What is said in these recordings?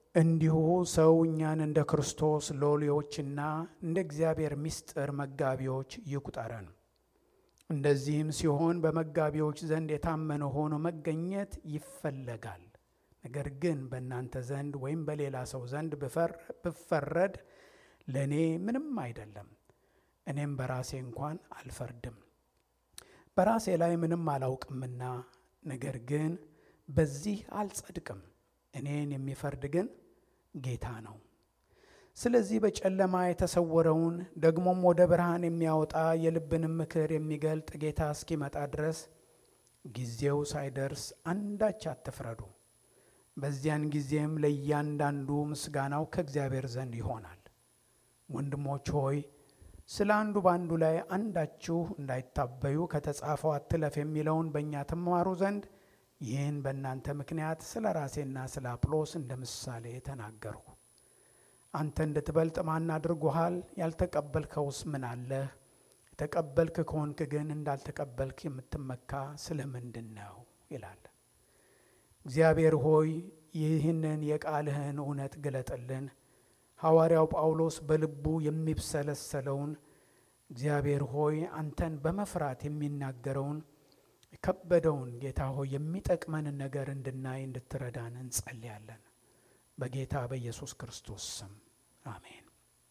እንዲሁ ሰው እኛን እንደ ክርስቶስ ሎሌዎችና እንደ እግዚአብሔር ምስጢር መጋቢዎች ይቁጠረን። እንደዚህም ሲሆን በመጋቢዎች ዘንድ የታመነ ሆኖ መገኘት ይፈለጋል። ነገር ግን በእናንተ ዘንድ ወይም በሌላ ሰው ዘንድ ብፈረድ ለእኔ ምንም አይደለም። እኔም በራሴ እንኳን አልፈርድም፣ በራሴ ላይ ምንም አላውቅምና። ነገር ግን በዚህ አልጸድቅም፣ እኔን የሚፈርድ ግን ጌታ ነው። ስለዚህ በጨለማ የተሰወረውን ደግሞም ወደ ብርሃን የሚያወጣ የልብንም ምክር የሚገልጥ ጌታ እስኪመጣ ድረስ ጊዜው ሳይደርስ አንዳች አትፍረዱ። በዚያን ጊዜም ለእያንዳንዱ ምስጋናው ከእግዚአብሔር ዘንድ ይሆናል። ወንድሞች ሆይ ስለ አንዱ በአንዱ ላይ አንዳችሁ እንዳይታበዩ ከተጻፈው አትለፍ የሚለውን በእኛ ትማሩ ዘንድ ይህን በእናንተ ምክንያት ስለ ራሴና ስለ አጵሎስ እንደ ምሳሌ ተናገርሁ። አንተ እንድትበልጥ ማን አድርጎሃል? ያልተቀበልከውስ ምን አለህ? የተቀበልክ ከሆንክ ግን እንዳልተቀበልክ የምትመካ ስለ ምንድን ነው? ይላል። እግዚአብሔር ሆይ ይህንን የቃልህን እውነት ግለጥልን። ሐዋርያው ጳውሎስ በልቡ የሚብሰለሰለውን እግዚአብሔር ሆይ አንተን በመፍራት የሚናገረውን የከበደውን ጌታ ሆይ የሚጠቅመንን ነገር እንድናይ እንድትረዳን እንጸልያለን። በጌታ በኢየሱስ ክርስቶስ ስም አሜን።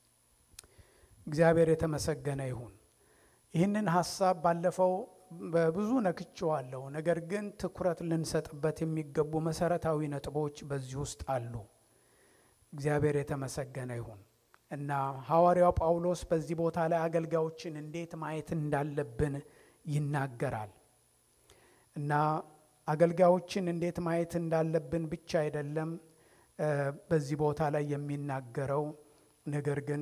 እግዚአብሔር የተመሰገነ ይሁን። ይህንን ሀሳብ ባለፈው በብዙ ነክቼዋለሁ። ነገር ግን ትኩረት ልንሰጥበት የሚገቡ መሰረታዊ ነጥቦች በዚህ ውስጥ አሉ። እግዚአብሔር የተመሰገነ ይሁን እና ሐዋርያው ጳውሎስ በዚህ ቦታ ላይ አገልጋዮችን እንዴት ማየት እንዳለብን ይናገራል እና አገልጋዮችን እንዴት ማየት እንዳለብን ብቻ አይደለም በዚህ ቦታ ላይ የሚናገረው ነገር ግን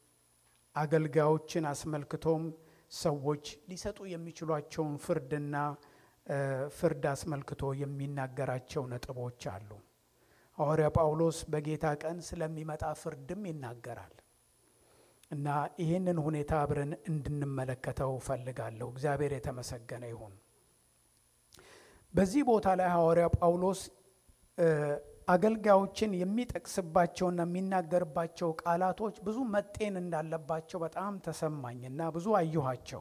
አገልጋዮችን አስመልክቶም ሰዎች ሊሰጡ የሚችሏቸውን ፍርድና ፍርድ አስመልክቶ የሚናገራቸው ነጥቦች አሉ። ሐዋርያ ጳውሎስ በጌታ ቀን ስለሚመጣ ፍርድም ይናገራል እና ይህንን ሁኔታ አብረን እንድንመለከተው ፈልጋለሁ። እግዚአብሔር የተመሰገነ ይሁን። በዚህ ቦታ ላይ ሐዋርያ ጳውሎስ አገልጋዮችን የሚጠቅስባቸውና የሚናገርባቸው ቃላቶች ብዙ መጤን እንዳለባቸው በጣም ተሰማኝ እና ብዙ አየኋቸው።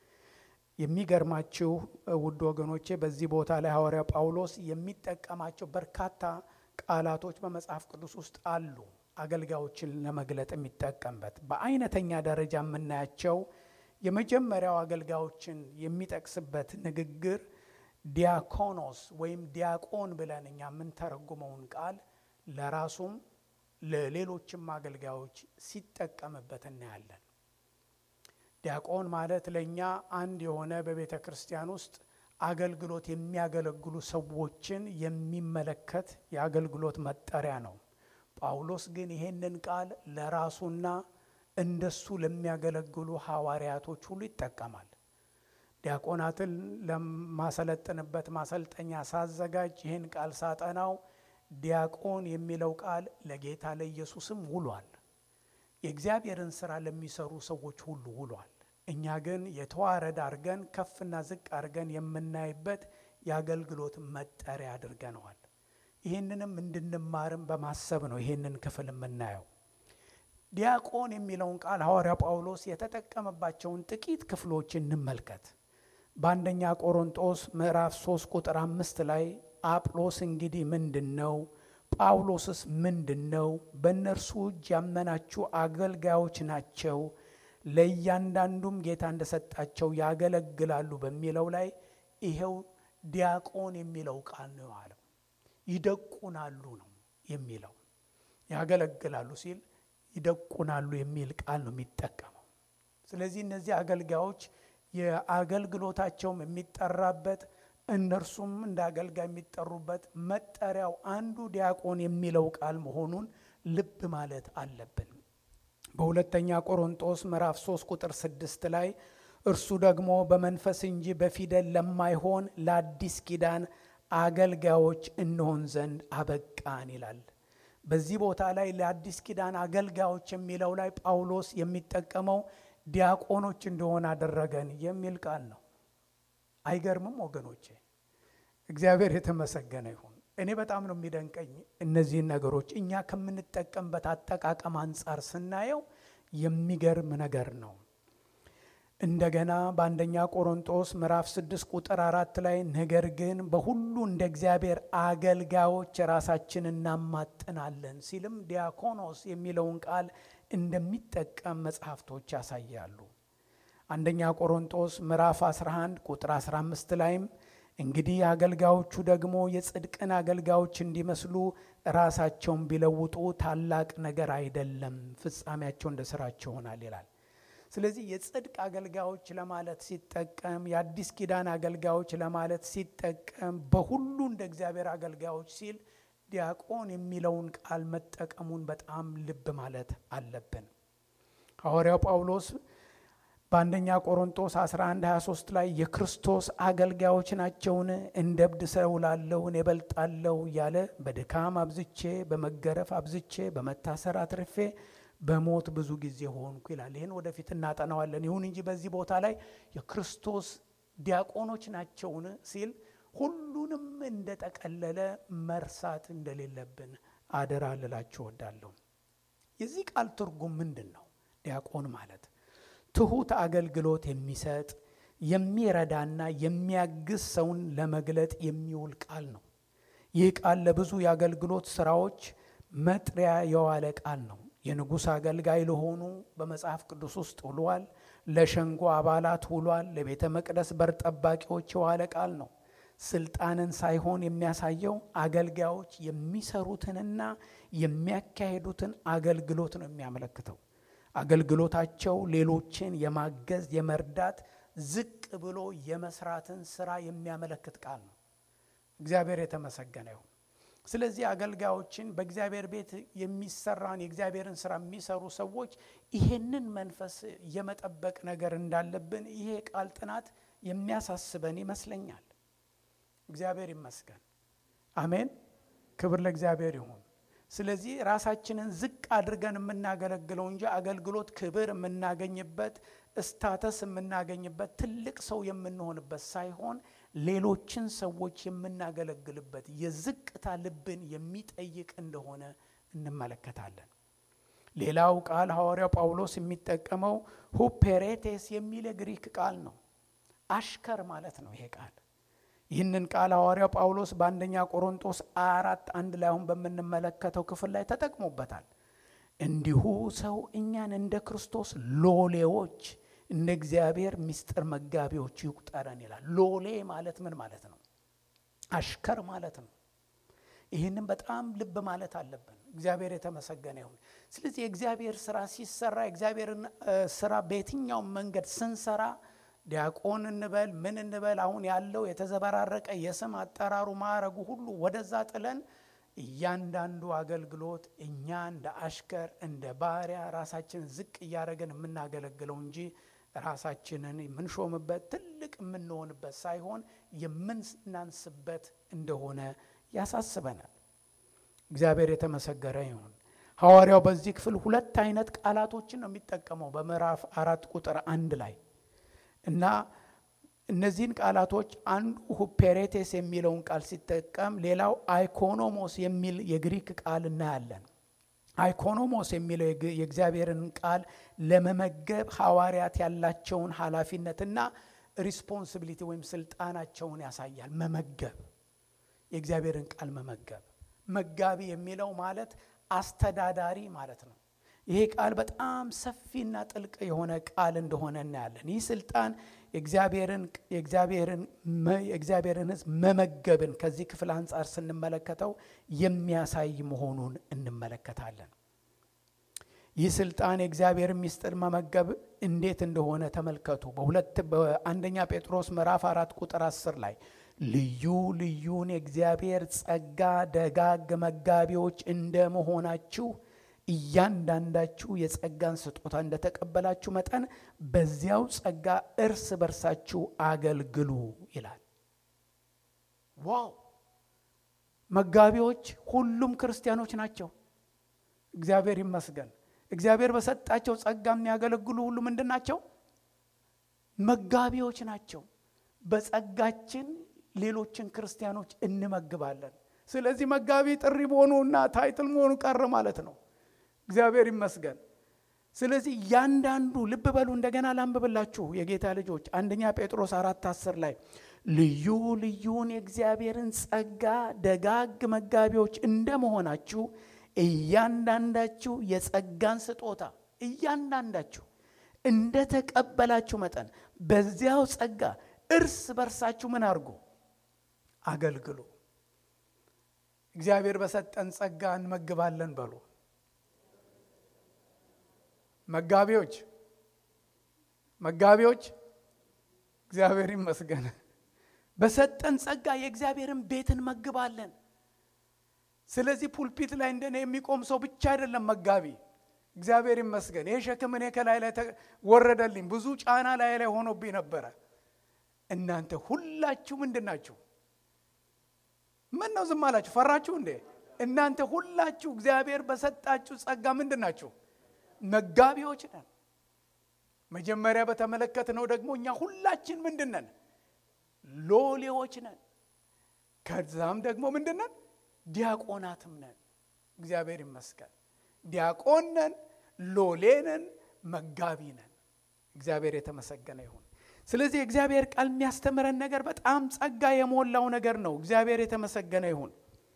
የሚገርማችሁ ውድ ወገኖቼ በዚህ ቦታ ላይ ሐዋርያ ጳውሎስ የሚጠቀማቸው በርካታ ቃላቶች በመጽሐፍ ቅዱስ ውስጥ አሉ። አገልጋዮችን ለመግለጥ የሚጠቀምበት በአይነተኛ ደረጃ የምናያቸው የመጀመሪያው አገልጋዮችን የሚጠቅስበት ንግግር ዲያኮኖስ ወይም ዲያቆን ብለን እኛ የምንተረጉመውን ቃል ለራሱም ለሌሎችም አገልጋዮች ሲጠቀምበት እናያለን። ዲያቆን ማለት ለእኛ አንድ የሆነ በቤተ ክርስቲያን ውስጥ አገልግሎት የሚያገለግሉ ሰዎችን የሚመለከት የአገልግሎት መጠሪያ ነው። ጳውሎስ ግን ይሄንን ቃል ለራሱና እንደሱ ለሚያገለግሉ ሐዋርያቶች ሁሉ ይጠቀማል። ዲያቆናትን ለማሰለጥንበት ማሰልጠኛ ሳዘጋጅ ይህን ቃል ሳጠናው ዲያቆን የሚለው ቃል ለጌታ ለኢየሱስም ውሏል። የእግዚአብሔርን ስራ ለሚሰሩ ሰዎች ሁሉ ውሏል። እኛ ግን የተዋረድ አድርገን ከፍና ዝቅ አድርገን የምናይበት የአገልግሎት መጠሪያ አድርገነዋል። ይህንንም እንድንማርም በማሰብ ነው ይህንን ክፍል የምናየው። ዲያቆን የሚለውን ቃል ሐዋርያ ጳውሎስ የተጠቀመባቸውን ጥቂት ክፍሎች እንመልከት። በአንደኛ ቆሮንጦስ ምዕራፍ 3 ቁጥር አምስት ላይ አጵሎስ እንግዲህ ምንድን ነው? ጳውሎስስ ምንድን ነው? በእነርሱ እጅ ያመናችሁ አገልጋዮች ናቸው፣ ለእያንዳንዱም ጌታ እንደሰጣቸው ያገለግላሉ በሚለው ላይ ይሄው ዲያቆን የሚለው ቃል ነው አለው። ይደቁናሉ ነው የሚለው ያገለግላሉ ሲል ይደቁናሉ የሚል ቃል ነው የሚጠቀመው። ስለዚህ እነዚህ አገልጋዮች የአገልግሎታቸውም የሚጠራበት እነርሱም እንደ አገልጋይ የሚጠሩበት መጠሪያው አንዱ ዲያቆን የሚለው ቃል መሆኑን ልብ ማለት አለብን። በሁለተኛ ቆሮንጦስ ምዕራፍ 3 ቁጥር 6 ላይ እርሱ ደግሞ በመንፈስ እንጂ በፊደል ለማይሆን ለአዲስ ኪዳን አገልጋዮች እንሆን ዘንድ አበቃን ይላል። በዚህ ቦታ ላይ ለአዲስ ኪዳን አገልጋዮች የሚለው ላይ ጳውሎስ የሚጠቀመው ዲያቆኖች እንደሆነ አደረገን የሚል ቃል ነው። አይገርምም ወገኖቼ? እግዚአብሔር የተመሰገነ ይሁን። እኔ በጣም ነው የሚደንቀኝ እነዚህን ነገሮች እኛ ከምንጠቀምበት አጠቃቀም አንጻር ስናየው የሚገርም ነገር ነው። እንደገና በአንደኛ ቆሮንጦስ ምዕራፍ ስድስት ቁጥር አራት ላይ ነገር ግን በሁሉ እንደ እግዚአብሔር አገልጋዮች ራሳችን እናማጥናለን ሲልም ዲያኮኖስ የሚለውን ቃል እንደሚጠቀም መጽሐፍቶች ያሳያሉ። አንደኛ ቆሮንጦስ ምዕራፍ 11 ቁጥር 15 ላይም እንግዲህ አገልጋዮቹ ደግሞ የጽድቅን አገልጋዮች እንዲመስሉ ራሳቸውን ቢለውጡ ታላቅ ነገር አይደለም፣ ፍጻሜያቸው እንደ ስራቸው ይሆናል ይላል። ስለዚህ የጽድቅ አገልጋዮች ለማለት ሲጠቀም፣ የአዲስ ኪዳን አገልጋዮች ለማለት ሲጠቀም፣ በሁሉ እንደ እግዚአብሔር አገልጋዮች ሲል ዲያቆን የሚለውን ቃል መጠቀሙን በጣም ልብ ማለት አለብን። ሐዋርያው ጳውሎስ በአንደኛ ቆሮንጦስ 11 23 ላይ የክርስቶስ አገልጋዮች ናቸውን? እንደ እብድ ሰው ላለሁ እኔ እበልጣለሁ እያለ በድካም አብዝቼ፣ በመገረፍ አብዝቼ፣ በመታሰር አትርፌ፣ በሞት ብዙ ጊዜ ሆንኩ ይላል። ይህን ወደፊት እናጠናዋለን። ይሁን እንጂ በዚህ ቦታ ላይ የክርስቶስ ዲያቆኖች ናቸውን ሲል ሁሉንም እንደጠቀለለ መርሳት እንደሌለብን አደራ ልላችሁ እወዳለሁ። የዚህ ቃል ትርጉም ምንድን ነው? ዲያቆን ማለት ትሑት አገልግሎት የሚሰጥ የሚረዳና የሚያግዝ ሰውን ለመግለጥ የሚውል ቃል ነው። ይህ ቃል ለብዙ የአገልግሎት ስራዎች መጥሪያ የዋለ ቃል ነው። የንጉሥ አገልጋይ ለሆኑ በመጽሐፍ ቅዱስ ውስጥ ውሏል። ለሸንጎ አባላት ውሏል። ለቤተ መቅደስ በር ጠባቂዎች የዋለ ቃል ነው። ስልጣንን ሳይሆን የሚያሳየው አገልጋዮች የሚሰሩትንና የሚያካሄዱትን አገልግሎት ነው የሚያመለክተው። አገልግሎታቸው ሌሎችን የማገዝ የመርዳት፣ ዝቅ ብሎ የመስራትን ስራ የሚያመለክት ቃል ነው። እግዚአብሔር የተመሰገነ ይሁን። ስለዚህ አገልጋዮችን በእግዚአብሔር ቤት የሚሰራን የእግዚአብሔርን ስራ የሚሰሩ ሰዎች ይሄንን መንፈስ የመጠበቅ ነገር እንዳለብን ይሄ ቃል ጥናት የሚያሳስበን ይመስለኛል። እግዚአብሔር ይመስገን። አሜን። ክብር ለእግዚአብሔር ይሁን። ስለዚህ ራሳችንን ዝቅ አድርገን የምናገለግለው እንጂ አገልግሎት ክብር የምናገኝበት እስታተስ የምናገኝበት ትልቅ ሰው የምንሆንበት ሳይሆን ሌሎችን ሰዎች የምናገለግልበት የዝቅታ ልብን የሚጠይቅ እንደሆነ እንመለከታለን። ሌላው ቃል ሐዋርያው ጳውሎስ የሚጠቀመው ሁፔሬቴስ የሚል የግሪክ ቃል ነው። አሽከር ማለት ነው ይሄ ቃል። ይህንን ቃል ሐዋርያው ጳውሎስ በአንደኛ ቆሮንጦስ አራት አንድ ላይ አሁን በምንመለከተው ክፍል ላይ ተጠቅሞበታል። እንዲሁ ሰው እኛን እንደ ክርስቶስ ሎሌዎች እንደ እግዚአብሔር ምስጢር መጋቢዎች ይቁጠረን ይላል። ሎሌ ማለት ምን ማለት ነው? አሽከር ማለት ነው። ይህንም በጣም ልብ ማለት አለብን። እግዚአብሔር የተመሰገነ ይሁን። ስለዚህ የእግዚአብሔር ስራ ሲሰራ የእግዚአብሔርን ስራ በየትኛውም መንገድ ስንሰራ ዲያቆን እንበል ምን እንበል አሁን ያለው የተዘበራረቀ የስም አጠራሩ ማዕረጉ ሁሉ ወደዛ ጥለን እያንዳንዱ አገልግሎት እኛ እንደ አሽከር እንደ ባሪያ ራሳችን ዝቅ እያደረገን የምናገለግለው እንጂ ራሳችንን የምንሾምበት ትልቅ የምንሆንበት ሳይሆን የምናንስበት እንደሆነ ያሳስበናል። እግዚአብሔር የተመሰገረ ይሁን። ሐዋርያው በዚህ ክፍል ሁለት አይነት ቃላቶችን ነው የሚጠቀመው በምዕራፍ አራት ቁጥር አንድ ላይ እና እነዚህን ቃላቶች አንዱ ሁፔሬቴስ የሚለውን ቃል ሲጠቀም ሌላው አይኮኖሞስ የሚል የግሪክ ቃል እናያለን። አይኮኖሞስ የሚለው የእግዚአብሔርን ቃል ለመመገብ ሐዋርያት ያላቸውን ኃላፊነትና ሪስፖንሲቢሊቲ ወይም ስልጣናቸውን ያሳያል። መመገብ የእግዚአብሔርን ቃል መመገብ። መጋቢ የሚለው ማለት አስተዳዳሪ ማለት ነው። ይሄ ቃል በጣም ሰፊና ጥልቅ የሆነ ቃል እንደሆነ እናያለን። ይህ ስልጣን የእግዚአብሔርን ሕዝብ መመገብን ከዚህ ክፍል አንጻር ስንመለከተው የሚያሳይ መሆኑን እንመለከታለን። ይህ ስልጣን የእግዚአብሔርን ምስጢር መመገብ እንዴት እንደሆነ ተመልከቱ። በሁለት በአንደኛ ጴጥሮስ ምዕራፍ አራት ቁጥር አስር ላይ ልዩ ልዩን የእግዚአብሔር ጸጋ ደጋግ መጋቢዎች እንደ መሆናችሁ እያንዳንዳችሁ የጸጋን ስጦታ እንደተቀበላችሁ መጠን በዚያው ጸጋ እርስ በርሳችሁ አገልግሉ ይላል። ዋው! መጋቢዎች ሁሉም ክርስቲያኖች ናቸው። እግዚአብሔር ይመስገን። እግዚአብሔር በሰጣቸው ጸጋ የሚያገለግሉ ሁሉ ምንድን ናቸው? መጋቢዎች ናቸው። በጸጋችን ሌሎችን ክርስቲያኖች እንመግባለን። ስለዚህ መጋቢ ጥሪ መሆኑ እና ታይትል መሆኑ ቀረ ማለት ነው። እግዚአብሔር ይመስገን። ስለዚህ እያንዳንዱ ልብ በሉ። እንደገና ላንብብላችሁ የጌታ ልጆች አንደኛ ጴጥሮስ አራት አስር ላይ ልዩ ልዩን የእግዚአብሔርን ጸጋ ደጋግ መጋቢዎች እንደመሆናችሁ እያንዳንዳችሁ የጸጋን ስጦታ እያንዳንዳችሁ እንደ ተቀበላችሁ መጠን በዚያው ጸጋ እርስ በርሳችሁ ምን አድርጉ? አገልግሉ። እግዚአብሔር በሰጠን ጸጋ እንመግባለን በሉ። መጋቢዎች መጋቢዎች እግዚአብሔር ይመስገን በሰጠን ጸጋ የእግዚአብሔርን ቤት እንመግባለን። ስለዚህ ፑልፒት ላይ እንደኔ የሚቆም ሰው ብቻ አይደለም መጋቢ። እግዚአብሔር ይመስገን ይህ ሸክም እኔ ከላይ ላይ ወረደልኝ። ብዙ ጫና ላይ ላይ ሆኖብኝ ነበረ። እናንተ ሁላችሁ ምንድን ናችሁ? ምን ነው ዝም አላችሁ? ፈራችሁ እንዴ? እናንተ ሁላችሁ እግዚአብሔር በሰጣችሁ ጸጋ ምንድን ናችሁ? መጋቢዎች ነን። መጀመሪያ በተመለከትነው ደግሞ እኛ ሁላችን ምንድን ነን? ሎሌዎች ነን። ከዛም ደግሞ ምንድን ነን? ዲያቆናትም ነን። እግዚአብሔር ይመስገን። ዲያቆን ነን፣ ሎሌ ነን፣ መጋቢ ነን። እግዚአብሔር የተመሰገነ ይሁን። ስለዚህ የእግዚአብሔር ቃል የሚያስተምረን ነገር በጣም ጸጋ የሞላው ነገር ነው። እግዚአብሔር የተመሰገነ ይሁን።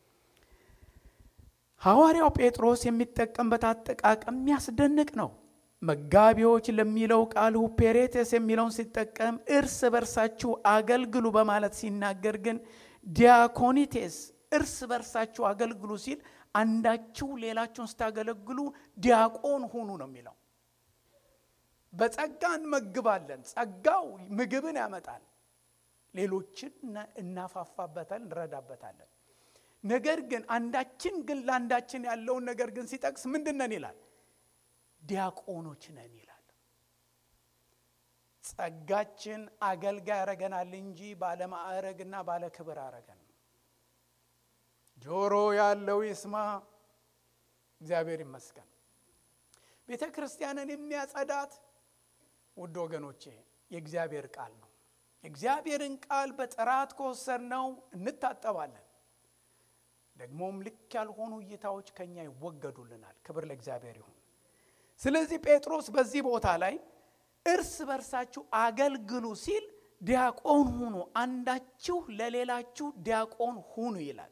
ሐዋርያው ጴጥሮስ የሚጠቀምበት አጠቃቀም የሚያስደንቅ ነው። መጋቢዎች ለሚለው ቃል ሁፔሬቴስ የሚለውን ሲጠቀም እርስ በርሳችሁ አገልግሉ በማለት ሲናገር ግን ዲያኮኒቴስ እርስ በርሳችሁ አገልግሉ ሲል አንዳችሁ ሌላችሁን ስታገለግሉ ዲያቆን ሁኑ ነው የሚለው። በጸጋ እንመግባለን። ጸጋው ምግብን ያመጣል። ሌሎችን እናፋፋበታል፣ እንረዳበታለን። ነገር ግን አንዳችን ግን ለአንዳችን ያለውን ነገር ግን ሲጠቅስ ምንድን ነን ይላል? ዲያቆኖች ነን ይላል። ጸጋችን አገልጋይ ያረገናል እንጂ ባለማዕረግና ባለክብር አረገን። ጆሮ ያለው ይስማ። እግዚአብሔር ይመስገን። ቤተ ክርስቲያንን የሚያጸዳት ውድ ወገኖቼ የእግዚአብሔር ቃል ነው። የእግዚአብሔርን ቃል በጥራት ከወሰድነው እንታጠባለን። ደግሞም ልክ ያልሆኑ እይታዎች ከኛ ይወገዱልናል። ክብር ለእግዚአብሔር ይሁን። ስለዚህ ጴጥሮስ በዚህ ቦታ ላይ እርስ በርሳችሁ አገልግሉ ሲል ዲያቆን ሁኑ፣ አንዳችሁ ለሌላችሁ ዲያቆን ሁኑ ይላል።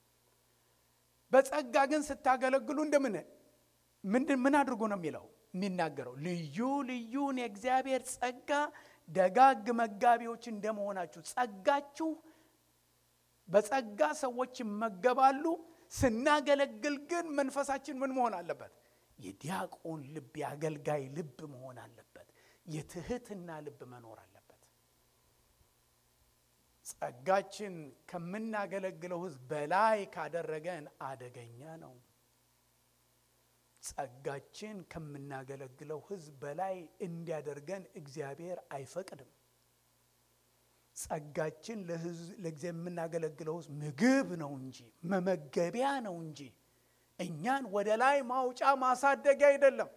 በጸጋ ግን ስታገለግሉ እንደምን ምንድን ምን አድርጎ ነው የሚለው የሚናገረው ልዩ ልዩን የእግዚአብሔር ጸጋ ደጋግ መጋቢዎች እንደመሆናችሁ ጸጋችሁ በጸጋ ሰዎች ይመገባሉ። ስናገለግል ግን መንፈሳችን ምን መሆን አለበት? የዲያቆን ልብ፣ የአገልጋይ ልብ መሆን አለበት። የትህትና ልብ መኖር አለበት። ጸጋችን ከምናገለግለው ሕዝብ በላይ ካደረገን አደገኛ ነው። ጸጋችን ከምናገለግለው ሕዝብ በላይ እንዲያደርገን እግዚአብሔር አይፈቅድም። ጸጋችን ለእግዚአብሔር የምናገለግለው ሕዝብ ምግብ ነው እንጂ መመገቢያ ነው እንጂ እኛን ወደ ላይ ማውጫ ማሳደጊያ አይደለም።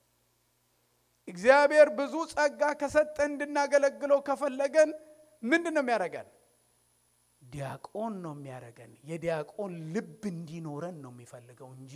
እግዚአብሔር ብዙ ጸጋ ከሰጠን እንድናገለግለው ከፈለገን ምንድን ነው የሚያደርገን? ዲያቆን ነው የሚያደርገን። የዲያቆን ልብ እንዲኖረን ነው የሚፈልገው እንጂ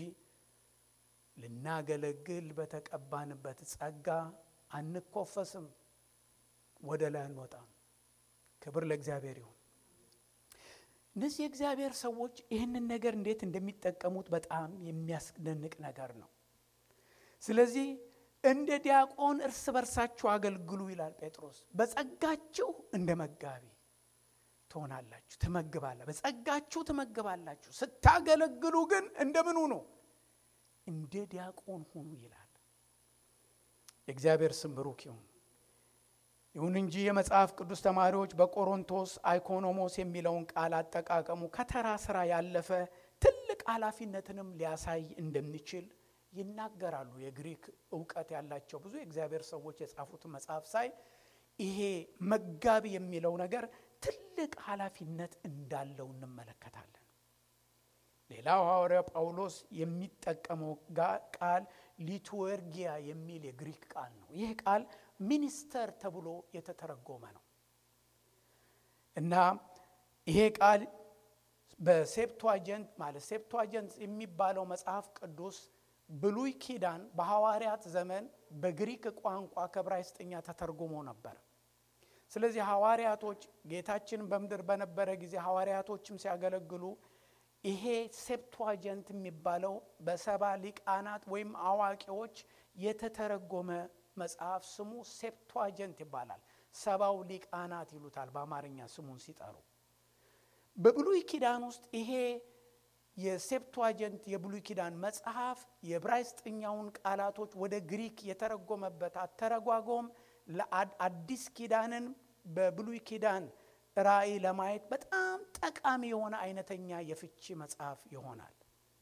ልናገለግል በተቀባንበት ጸጋ አንኮፈስም፣ ወደ ላይ አንወጣም። ክብር ለእግዚአብሔር ይሁን። እነዚህ የእግዚአብሔር ሰዎች ይህንን ነገር እንዴት እንደሚጠቀሙት በጣም የሚያስደንቅ ነገር ነው። ስለዚህ እንደ ዲያቆን እርስ በርሳችሁ አገልግሉ ይላል ጴጥሮስ። በጸጋችሁ እንደ መጋቢ ትሆናላችሁ፣ ትመግባላ በጸጋችሁ ትመግባላችሁ። ስታገለግሉ ግን እንደምን ሁኑ? እንደ ዲያቆን ሁኑ ይላል። የእግዚአብሔር ስም ብሩክ ይሁን። ይሁን እንጂ የመጽሐፍ ቅዱስ ተማሪዎች በቆሮንቶስ አይኮኖሞስ የሚለውን ቃል አጠቃቀሙ ከተራ ስራ ያለፈ ትልቅ ኃላፊነትንም ሊያሳይ እንደሚችል ይናገራሉ። የግሪክ እውቀት ያላቸው ብዙ የእግዚአብሔር ሰዎች የጻፉትን መጽሐፍ ሳይ ይሄ መጋቢ የሚለው ነገር ትልቅ ኃላፊነት እንዳለው እንመለከታለን። ሌላው ሐዋርያ ጳውሎስ የሚጠቀመው ቃል ሊቱዌርጊያ የሚል የግሪክ ቃል ነው። ይህ ቃል ሚኒስተር ተብሎ የተተረጎመ ነው እና ይሄ ቃል በሴፕቷጀንት ማለት ሴፕቷጀንት የሚባለው መጽሐፍ ቅዱስ ብሉይ ኪዳን በሐዋርያት ዘመን በግሪክ ቋንቋ ከዕብራይስጥኛ ተተርጉሞ ነበር። ስለዚህ ሐዋርያቶች ጌታችን በምድር በነበረ ጊዜ ሐዋርያቶችም ሲያገለግሉ ይሄ ሴፕቷጀንት የሚባለው በሰባ ሊቃናት ወይም አዋቂዎች የተተረጎመ መጽሐፍ ስሙ ሴፕቷጀንት ይባላል። ሰባው ሊቃናት ይሉታል በአማርኛ ስሙን ሲጠሩ። በብሉይ ኪዳን ውስጥ ይሄ የሴፕቷጀንት የብሉይ ኪዳን መጽሐፍ የዕብራይስጥኛውን ቃላቶች ወደ ግሪክ የተረጎመበት አተረጓጎም ለአዲስ ኪዳንን በብሉይ ኪዳን ራእይ ለማየት በጣም ጠቃሚ የሆነ አይነተኛ የፍቺ መጽሐፍ ይሆናል።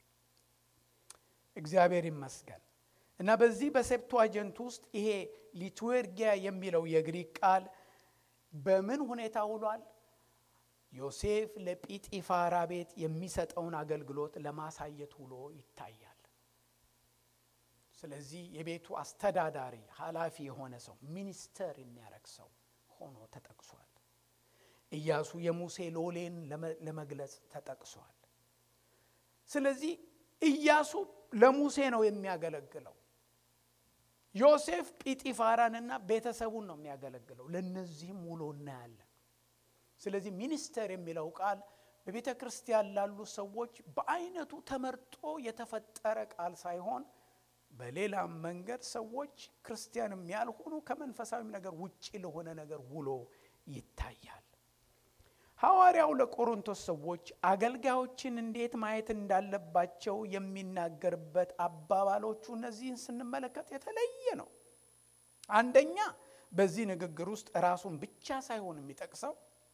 እግዚአብሔር ይመስገን እና በዚህ በሴፕቷጀንት ውስጥ ይሄ ሊቱዌርጊያ የሚለው የግሪክ ቃል በምን ሁኔታ ውሏል? ዮሴፍ ለጲጢፋራ ቤት የሚሰጠውን አገልግሎት ለማሳየት ውሎ ይታያል። ስለዚህ የቤቱ አስተዳዳሪ ኃላፊ የሆነ ሰው ሚኒስተር የሚያደርግ ሰው ሆኖ ተጠቅሷል። ኢያሱ የሙሴ ሎሌን ለመግለጽ ተጠቅሷል። ስለዚህ ኢያሱ ለሙሴ ነው የሚያገለግለው። ዮሴፍ ጲጢፋራንና ቤተሰቡን ነው የሚያገለግለው። ለእነዚህም ውሎ እናያለን። ስለዚህ ሚኒስተር የሚለው ቃል በቤተ ክርስቲያን ላሉ ሰዎች በአይነቱ ተመርጦ የተፈጠረ ቃል ሳይሆን በሌላም መንገድ ሰዎች ክርስቲያንም ያልሆኑ ከመንፈሳዊም ነገር ውጭ ለሆነ ነገር ውሎ ይታያል። ሐዋርያው ለቆሮንቶስ ሰዎች አገልጋዮችን እንዴት ማየት እንዳለባቸው የሚናገርበት አባባሎቹ እነዚህን ስንመለከት የተለየ ነው። አንደኛ በዚህ ንግግር ውስጥ ራሱን ብቻ ሳይሆን የሚጠቅሰው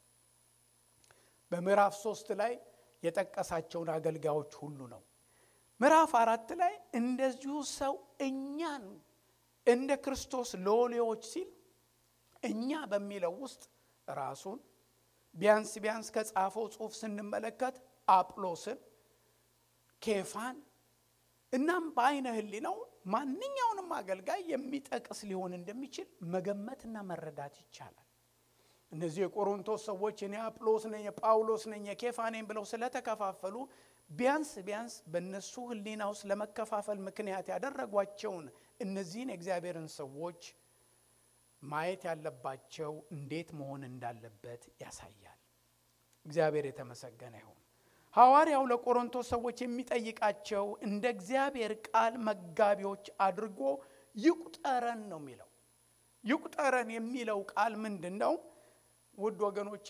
በምዕራፍ ሶስት ላይ የጠቀሳቸውን አገልጋዮች ሁሉ ነው። ምዕራፍ አራት ላይ እንደዚሁ ሰው እኛን እንደ ክርስቶስ ሎሌዎች ሲል እኛ በሚለው ውስጥ ራሱን ቢያንስ ቢያንስ ከጻፈው ጽሑፍ ስንመለከት አጵሎስን፣ ኬፋን እናም በአይነ ሕሊናው ማንኛውንም አገልጋይ የሚጠቅስ ሊሆን እንደሚችል መገመትና መረዳት ይቻላል። እነዚህ የቆሮንቶስ ሰዎች እኔ አጵሎስ ነኝ፣ የጳውሎስ ነኝ፣ የኬፋ ነኝ ብለው ስለተከፋፈሉ ቢያንስ ቢያንስ በእነሱ ሕሊና ውስጥ ለመከፋፈል ምክንያት ያደረጓቸውን እነዚህን የእግዚአብሔርን ሰዎች ማየት ያለባቸው እንዴት መሆን እንዳለበት ያሳያል። እግዚአብሔር የተመሰገነ ይሁን። ሐዋርያው ለቆሮንቶስ ሰዎች የሚጠይቃቸው እንደ እግዚአብሔር ቃል መጋቢዎች አድርጎ ይቁጠረን ነው የሚለው። ይቁጠረን የሚለው ቃል ምንድን ነው? ውድ ወገኖቼ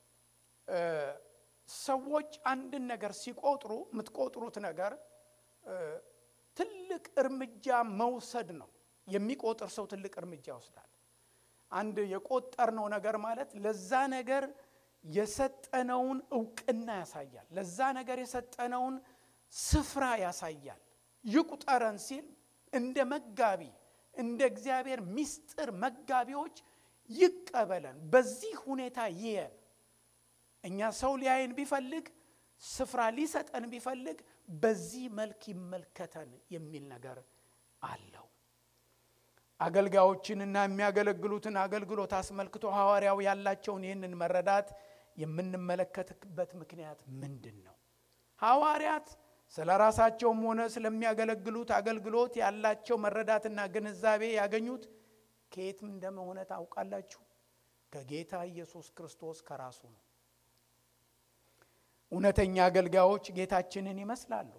ሰዎች አንድን ነገር ሲቆጥሩ የምትቆጥሩት ነገር ትልቅ እርምጃ መውሰድ ነው። የሚቆጥር ሰው ትልቅ እርምጃ ይወስዳል። አንድ የቆጠርነው ነገር ማለት ለዛ ነገር የሰጠነውን እውቅና ያሳያል። ለዛ ነገር የሰጠነውን ስፍራ ያሳያል። ይቁጠረን ሲል እንደ መጋቢ እንደ እግዚአብሔር ምስጢር መጋቢዎች ይቀበለን፣ በዚህ ሁኔታ ይየን። እኛ ሰው ሊያይን ቢፈልግ ስፍራ ሊሰጠን ቢፈልግ በዚህ መልክ ይመልከተን የሚል ነገር አለው። አገልጋዮችንና የሚያገለግሉትን አገልግሎት አስመልክቶ ሐዋርያው ያላቸውን ይህንን መረዳት የምንመለከትበት ምክንያት ምንድን ነው? ሐዋርያት ስለ ራሳቸውም ሆነ ስለሚያገለግሉት አገልግሎት ያላቸው መረዳትና ግንዛቤ ያገኙት ከየትም እንደመሆነ ታውቃላችሁ? ከጌታ ኢየሱስ ክርስቶስ ከራሱ ነው። እውነተኛ አገልጋዮች ጌታችንን ይመስላሉ።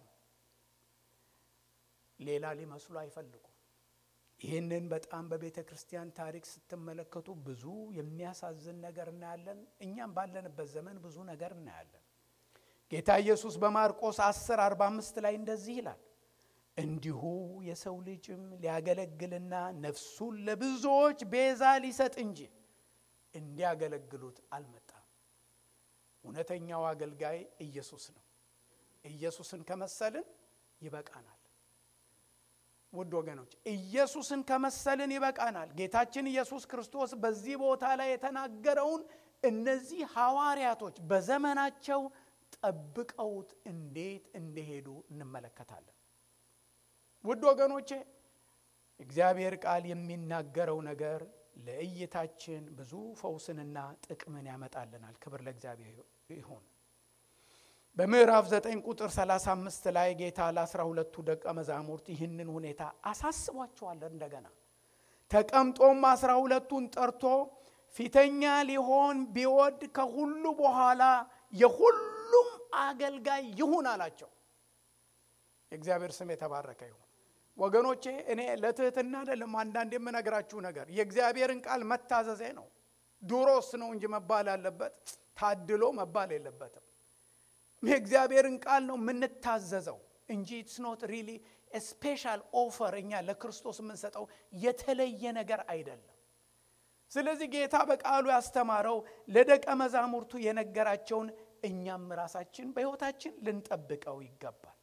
ሌላ ሊመስሉ አይፈልጉም። ይህንን በጣም በቤተ ክርስቲያን ታሪክ ስትመለከቱ ብዙ የሚያሳዝን ነገር እናያለን። እኛም ባለንበት ዘመን ብዙ ነገር እናያለን። ጌታ ኢየሱስ በማርቆስ 10 45 ላይ እንደዚህ ይላል፣ እንዲሁ የሰው ልጅም ሊያገለግልና ነፍሱን ለብዙዎች ቤዛ ሊሰጥ እንጂ እንዲያገለግሉት አልመጣም። እውነተኛው አገልጋይ ኢየሱስ ነው። ኢየሱስን ከመሰልን ይበቃናል። ውድ ወገኖች ኢየሱስን ከመሰልን ይበቃናል። ጌታችን ኢየሱስ ክርስቶስ በዚህ ቦታ ላይ የተናገረውን እነዚህ ሐዋርያቶች በዘመናቸው ጠብቀውት እንዴት እንደሄዱ እንመለከታለን። ውድ ወገኖቼ እግዚአብሔር ቃል የሚናገረው ነገር ለእይታችን ብዙ ፈውስንና ጥቅምን ያመጣልናል። ክብር ለእግዚአብሔር ይሁን። በምዕራፍ 9 ቁጥር 35 ላይ ጌታ ለአስራ ሁለቱ ደቀ መዛሙርት ይህንን ሁኔታ አሳስቧቸዋል። እንደገና ተቀምጦም አስራ ሁለቱን ጠርቶ ፊተኛ ሊሆን ቢወድ ከሁሉ በኋላ የሁሉም አገልጋይ ይሁን አላቸው። የእግዚአብሔር ስም የተባረከ ይሁን። ወገኖቼ እኔ ለትህትና አይደለም አንዳንድ የምነግራችሁ ነገር የእግዚአብሔርን ቃል መታዘዜ ነው። ዱሮስ ነው እንጂ መባል ያለበት ታድሎ መባል የለበትም። የእግዚአብሔርን ቃል ነው የምንታዘዘው እንጂ ኢትስ ኖት ሪሊ ስፔሻል ኦፈር እኛ ለክርስቶስ የምንሰጠው የተለየ ነገር አይደለም። ስለዚህ ጌታ በቃሉ ያስተማረው ለደቀ መዛሙርቱ የነገራቸውን እኛም ራሳችን በሕይወታችን ልንጠብቀው ይገባል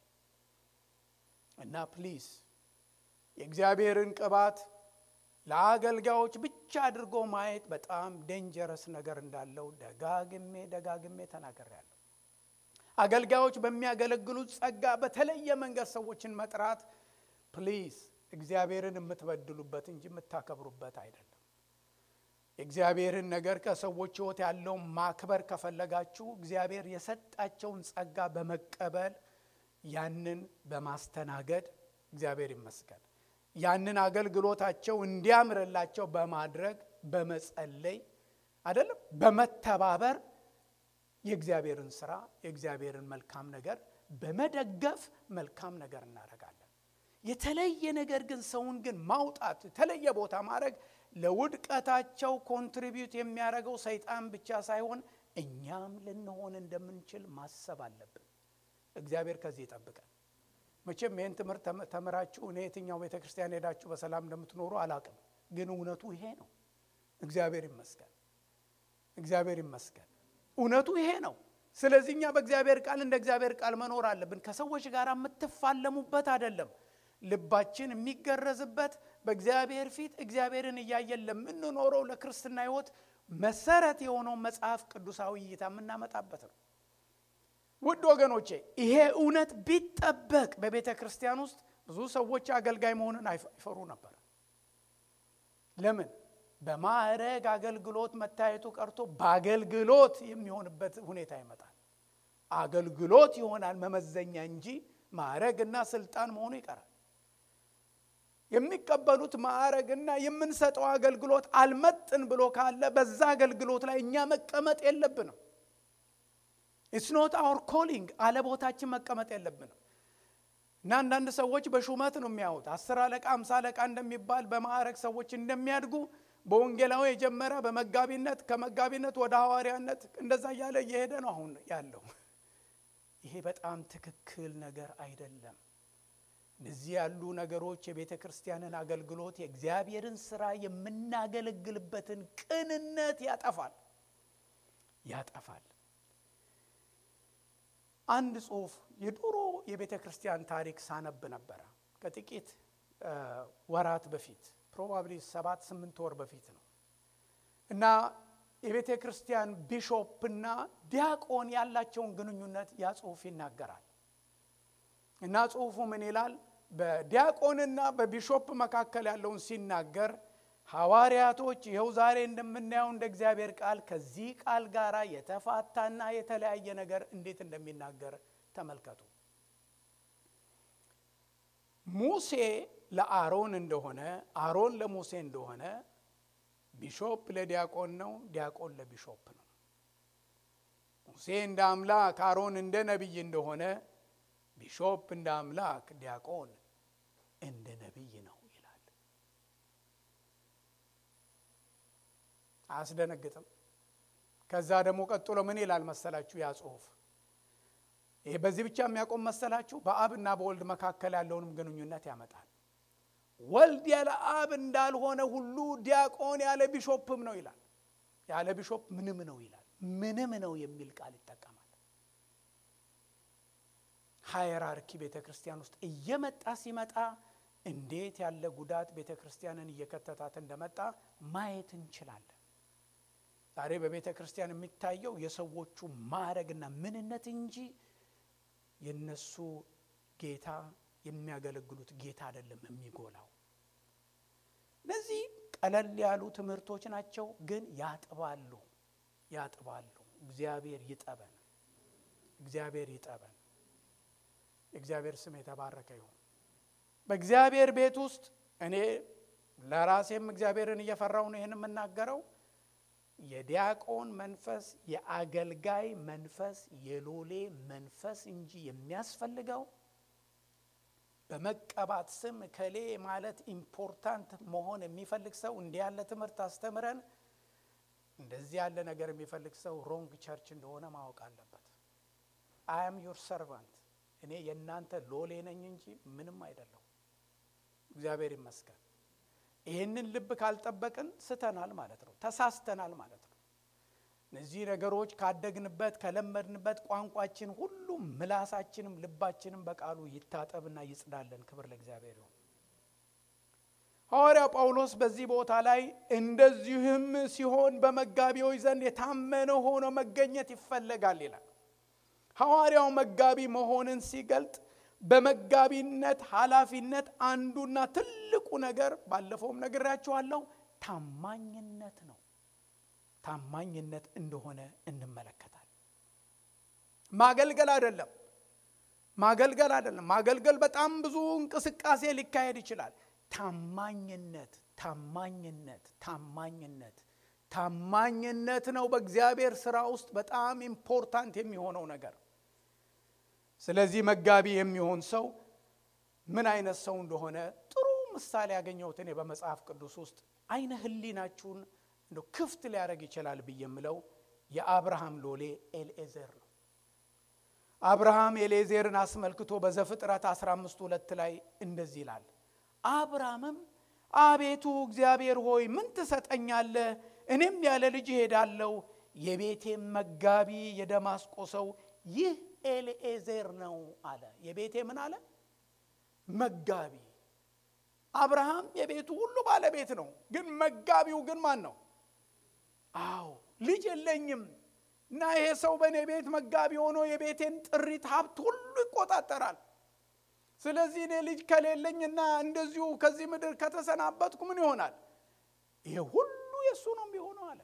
እና ፕሊዝ የእግዚአብሔርን ቅባት ለአገልጋዮች ብቻ አድርጎ ማየት በጣም ዴንጀረስ ነገር እንዳለው ደጋግሜ ደጋግሜ ተናግሬያለሁ። አገልጋዮች በሚያገለግሉት ጸጋ በተለየ መንገድ ሰዎችን መጥራት ፕሊዝ እግዚአብሔርን የምትበድሉበት እንጂ የምታከብሩበት አይደለም። የእግዚአብሔርን ነገር ከሰዎች ሕይወት ያለውን ማክበር ከፈለጋችሁ እግዚአብሔር የሰጣቸውን ጸጋ በመቀበል ያንን በማስተናገድ እግዚአብሔር ይመስገን ያንን አገልግሎታቸው እንዲያምርላቸው በማድረግ በመጸለይ አይደለም በመተባበር የእግዚአብሔርን ስራ የእግዚአብሔርን መልካም ነገር በመደገፍ መልካም ነገር እናደርጋለን። የተለየ ነገር ግን ሰውን ግን ማውጣት የተለየ ቦታ ማድረግ ለውድቀታቸው ኮንትሪቢዩት የሚያደርገው ሰይጣን ብቻ ሳይሆን እኛም ልንሆን እንደምንችል ማሰብ አለብን። እግዚአብሔር ከዚህ ይጠብቀን። መቼም ይህን ትምህርት ተምራችሁ እኔ የትኛው ቤተ ክርስቲያን ሄዳችሁ በሰላም እንደምትኖሩ አላቅም፣ ግን እውነቱ ይሄ ነው። እግዚአብሔር ይመስገን፣ እግዚአብሔር ይመስገን። እውነቱ ይሄ ነው። ስለዚህ እኛ በእግዚአብሔር ቃል እንደ እግዚአብሔር ቃል መኖር አለብን። ከሰዎች ጋር የምትፋለሙበት አይደለም። ልባችን የሚገረዝበት በእግዚአብሔር ፊት እግዚአብሔርን እያየን ለምንኖረው ለክርስትና ሕይወት መሰረት የሆነውን መጽሐፍ ቅዱሳዊ እይታ የምናመጣበት ነው። ውድ ወገኖቼ ይሄ እውነት ቢጠበቅ በቤተ ክርስቲያን ውስጥ ብዙ ሰዎች አገልጋይ መሆንን አይፈሩ ነበር። ለምን? በማዕረግ አገልግሎት መታየቱ ቀርቶ በአገልግሎት የሚሆንበት ሁኔታ ይመጣል። አገልግሎት ይሆናል መመዘኛ እንጂ ማዕረግና ስልጣን መሆኑ ይቀራል። የሚቀበሉት ማዕረግና የምንሰጠው አገልግሎት አልመጥን ብሎ ካለ በዛ አገልግሎት ላይ እኛ መቀመጥ የለብንም። ኢትስ ኖት አወር ኮሊንግ አለ ቦታችን መቀመጥ የለብንም። እና አንዳንድ ሰዎች በሹመት ነው የሚያዩት። አስር አለቃ አምሳ አለቃ እንደሚባል በማዕረግ ሰዎች እንደሚያድጉ በወንጌላዊ የጀመረ በመጋቢነት ከመጋቢነት ወደ ሐዋርያነት እንደዛ እያለ እየሄደ ነው አሁን ያለው። ይሄ በጣም ትክክል ነገር አይደለም። እነዚህ ያሉ ነገሮች የቤተ ክርስቲያንን አገልግሎት የእግዚአብሔርን ስራ የምናገለግልበትን ቅንነት ያጠፋል ያጠፋል። አንድ ጽሁፍ የድሮ የቤተ ክርስቲያን ታሪክ ሳነብ ነበረ ከጥቂት ወራት በፊት ፕሮባብሊ ሰባት ስምንት ወር በፊት ነው እና የቤተ ክርስቲያን ቢሾፕና ዲያቆን ያላቸውን ግንኙነት ያ ጽሁፍ ይናገራል እና ጽሁፉ ምን ይላል በዲያቆንና በቢሾፕ መካከል ያለውን ሲናገር ሐዋርያቶች ይኸው ዛሬ እንደምናየው እንደ እግዚአብሔር ቃል ከዚህ ቃል ጋር የተፋታና የተለያየ ነገር እንዴት እንደሚናገር ተመልከቱ። ሙሴ ለአሮን እንደሆነ፣ አሮን ለሙሴ እንደሆነ፣ ቢሾፕ ለዲያቆን ነው፣ ዲያቆን ለቢሾፕ ነው። ሙሴ እንደ አምላክ፣ አሮን እንደ ነቢይ እንደሆነ፣ ቢሾፕ እንደ አምላክ፣ ዲያቆን እንደ ነቢይ ነው ይላል። አያስደነግጥም? ከዛ ደግሞ ቀጥሎ ምን ይላል መሰላችሁ? ያ ጽሁፍ ይሄ በዚህ ብቻ የሚያቆም መሰላችሁ? በአብና በወልድ መካከል ያለውንም ግንኙነት ያመጣል። ወልድ ያለ አብ እንዳልሆነ ሁሉ ዲያቆን ያለ ቢሾፕም ነው ይላል። ያለ ቢሾፕ ምንም ነው ይላል። ምንም ነው የሚል ቃል ይጠቀማል። ሃየራርኪ ቤተ ክርስቲያን ውስጥ እየመጣ ሲመጣ እንዴት ያለ ጉዳት ቤተ ክርስቲያንን እየከተታት እንደመጣ ማየት እንችላለን። ዛሬ በቤተ ክርስቲያን የሚታየው የሰዎቹ ማዕረግና ምንነት እንጂ የነሱ ጌታ የሚያገለግሉት ጌታ አይደለም የሚጎላው። እነዚህ ቀለል ያሉ ትምህርቶች ናቸው፣ ግን ያጥባሉ ያጥባሉ። እግዚአብሔር ይጠበን። እግዚአብሔር ይጠበን። የእግዚአብሔር ስም የተባረከ ይሁን። በእግዚአብሔር ቤት ውስጥ እኔ ለራሴም እግዚአብሔርን እየፈራው ነው ይህን የምናገረው። የዲያቆን መንፈስ፣ የአገልጋይ መንፈስ፣ የሎሌ መንፈስ እንጂ የሚያስፈልገው በመቀባት ስም ከሌ ማለት ኢምፖርታንት መሆን የሚፈልግ ሰው እንዲህ ያለ ትምህርት አስተምረን እንደዚህ ያለ ነገር የሚፈልግ ሰው ሮንግ ቸርች እንደሆነ ማወቅ አለበት። አይ አም ዩር ሰርቫንት እኔ የእናንተ ሎሌ ነኝ እንጂ ምንም አይደለሁ። እግዚአብሔር ይመስገን። ይህንን ልብ ካልጠበቅን ስተናል ማለት ነው፣ ተሳስተናል ማለት ነው። እነዚህ ነገሮች ካደግንበት ከለመድንበት ቋንቋችን ሁሉም ምላሳችንም ልባችንም በቃሉ ይታጠብና ይጽዳለን። ክብር ለእግዚአብሔር ይሁን። ሐዋርያው ጳውሎስ በዚህ ቦታ ላይ እንደዚህም ሲሆን በመጋቢዎች ዘንድ የታመነ ሆኖ መገኘት ይፈለጋል ይላል። ሐዋርያው መጋቢ መሆንን ሲገልጥ በመጋቢነት ኃላፊነት አንዱና ትልቁ ነገር ባለፈውም ነግራችኋለሁ፣ ታማኝነት ነው። ታማኝነት እንደሆነ እንመለከታል። ማገልገል አይደለም፣ ማገልገል አይደለም። ማገልገል በጣም ብዙ እንቅስቃሴ ሊካሄድ ይችላል። ታማኝነት ታማኝነት ታማኝነት ታማኝነት ነው በእግዚአብሔር ስራ ውስጥ በጣም ኢምፖርታንት የሚሆነው ነገር። ስለዚህ መጋቢ የሚሆን ሰው ምን አይነት ሰው እንደሆነ ጥሩ ምሳሌ ያገኘሁት እኔ በመጽሐፍ ቅዱስ ውስጥ አይነ ህሊናችሁን እንደ ክፍት ሊያደርግ ይችላል ብዬ የምለው የአብርሃም ሎሌ ኤልኤዘር ነው። አብርሃም ኤልኤዘርን አስመልክቶ በዘፍጥረት 15 ሁለት ላይ እንደዚህ ይላል አብርሃምም አቤቱ እግዚአብሔር ሆይ ምን ትሰጠኛለህ? እኔም ያለ ልጅ እሄዳለሁ። የቤቴም መጋቢ የደማስቆ ሰው ይህ ኤልኤዜር ነው አለ። የቤቴ ምን አለ? መጋቢ። አብርሃም የቤቱ ሁሉ ባለቤት ነው፣ ግን መጋቢው ግን ማን ነው? አዎ ልጅ የለኝም እና ይሄ ሰው በእኔ ቤት መጋቢ ሆኖ የቤቴን ጥሪት ሀብት ሁሉ ይቆጣጠራል። ስለዚህ እኔ ልጅ ከሌለኝና እንደዚሁ ከዚህ ምድር ከተሰናበትኩ ምን ይሆናል? ይሄ ሁሉ የእሱ ነው የሚሆነው አለ።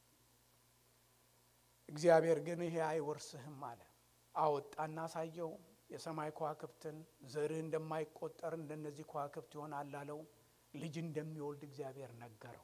እግዚአብሔር ግን ይሄ አይወርስህም አለ። አወጣና አሳየው። የሰማይ ከዋክብትን ዘርህ እንደማይቆጠር እንደነዚህ ከዋክብት ይሆናል አለው። ልጅ እንደሚወልድ እግዚአብሔር ነገረው።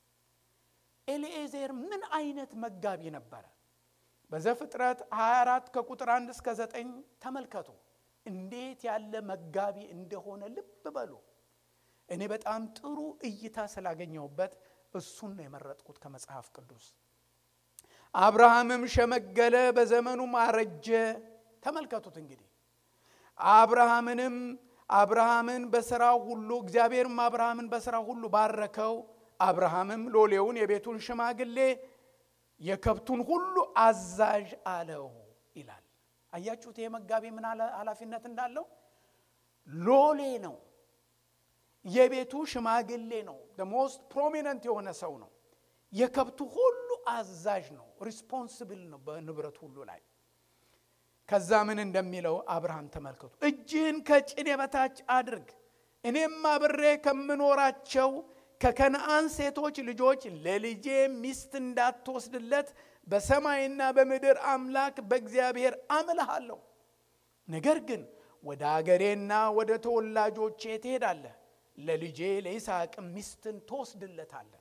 ኤልኤዜር ምን አይነት መጋቢ ነበረ? በዘፍጥረት 24 ከቁጥር 1 እስከ 9 ተመልከቱ። እንዴት ያለ መጋቢ እንደሆነ ልብ በሉ። እኔ በጣም ጥሩ እይታ ስላገኘሁበት እሱን ነው የመረጥኩት ከመጽሐፍ ቅዱስ። አብርሃምም ሸመገለ፣ በዘመኑም አረጀ። ተመልከቱት እንግዲህ አብርሃምንም አብርሃምን በስራው ሁሉ እግዚአብሔርም አብርሃምን በስራው ሁሉ ባረከው። አብርሃምም ሎሌውን የቤቱን ሽማግሌ የከብቱን ሁሉ አዛዥ አለው ይላል። አያችሁት? ይሄ መጋቢ ምን ኃላፊነት እንዳለው ሎሌ ነው። የቤቱ ሽማግሌ ነው። ሞስት ፕሮሚነንት የሆነ ሰው ነው። የከብቱ ሁሉ አዛዥ ነው። ሪስፖንስብል ነው በንብረት ሁሉ ላይ። ከዛ ምን እንደሚለው አብርሃም ተመልከቱ። እጅህን ከጭኔ በታች አድርግ፣ እኔም አብሬ ከምኖራቸው ከከነአን ሴቶች ልጆች ለልጄ ሚስት እንዳትወስድለት በሰማይና በምድር አምላክ በእግዚአብሔር አምልሃለሁ። ነገር ግን ወደ አገሬና ወደ ተወላጆቼ ትሄዳለህ፣ ለልጄ ለይስሐቅም ሚስትን ትወስድለታለህ።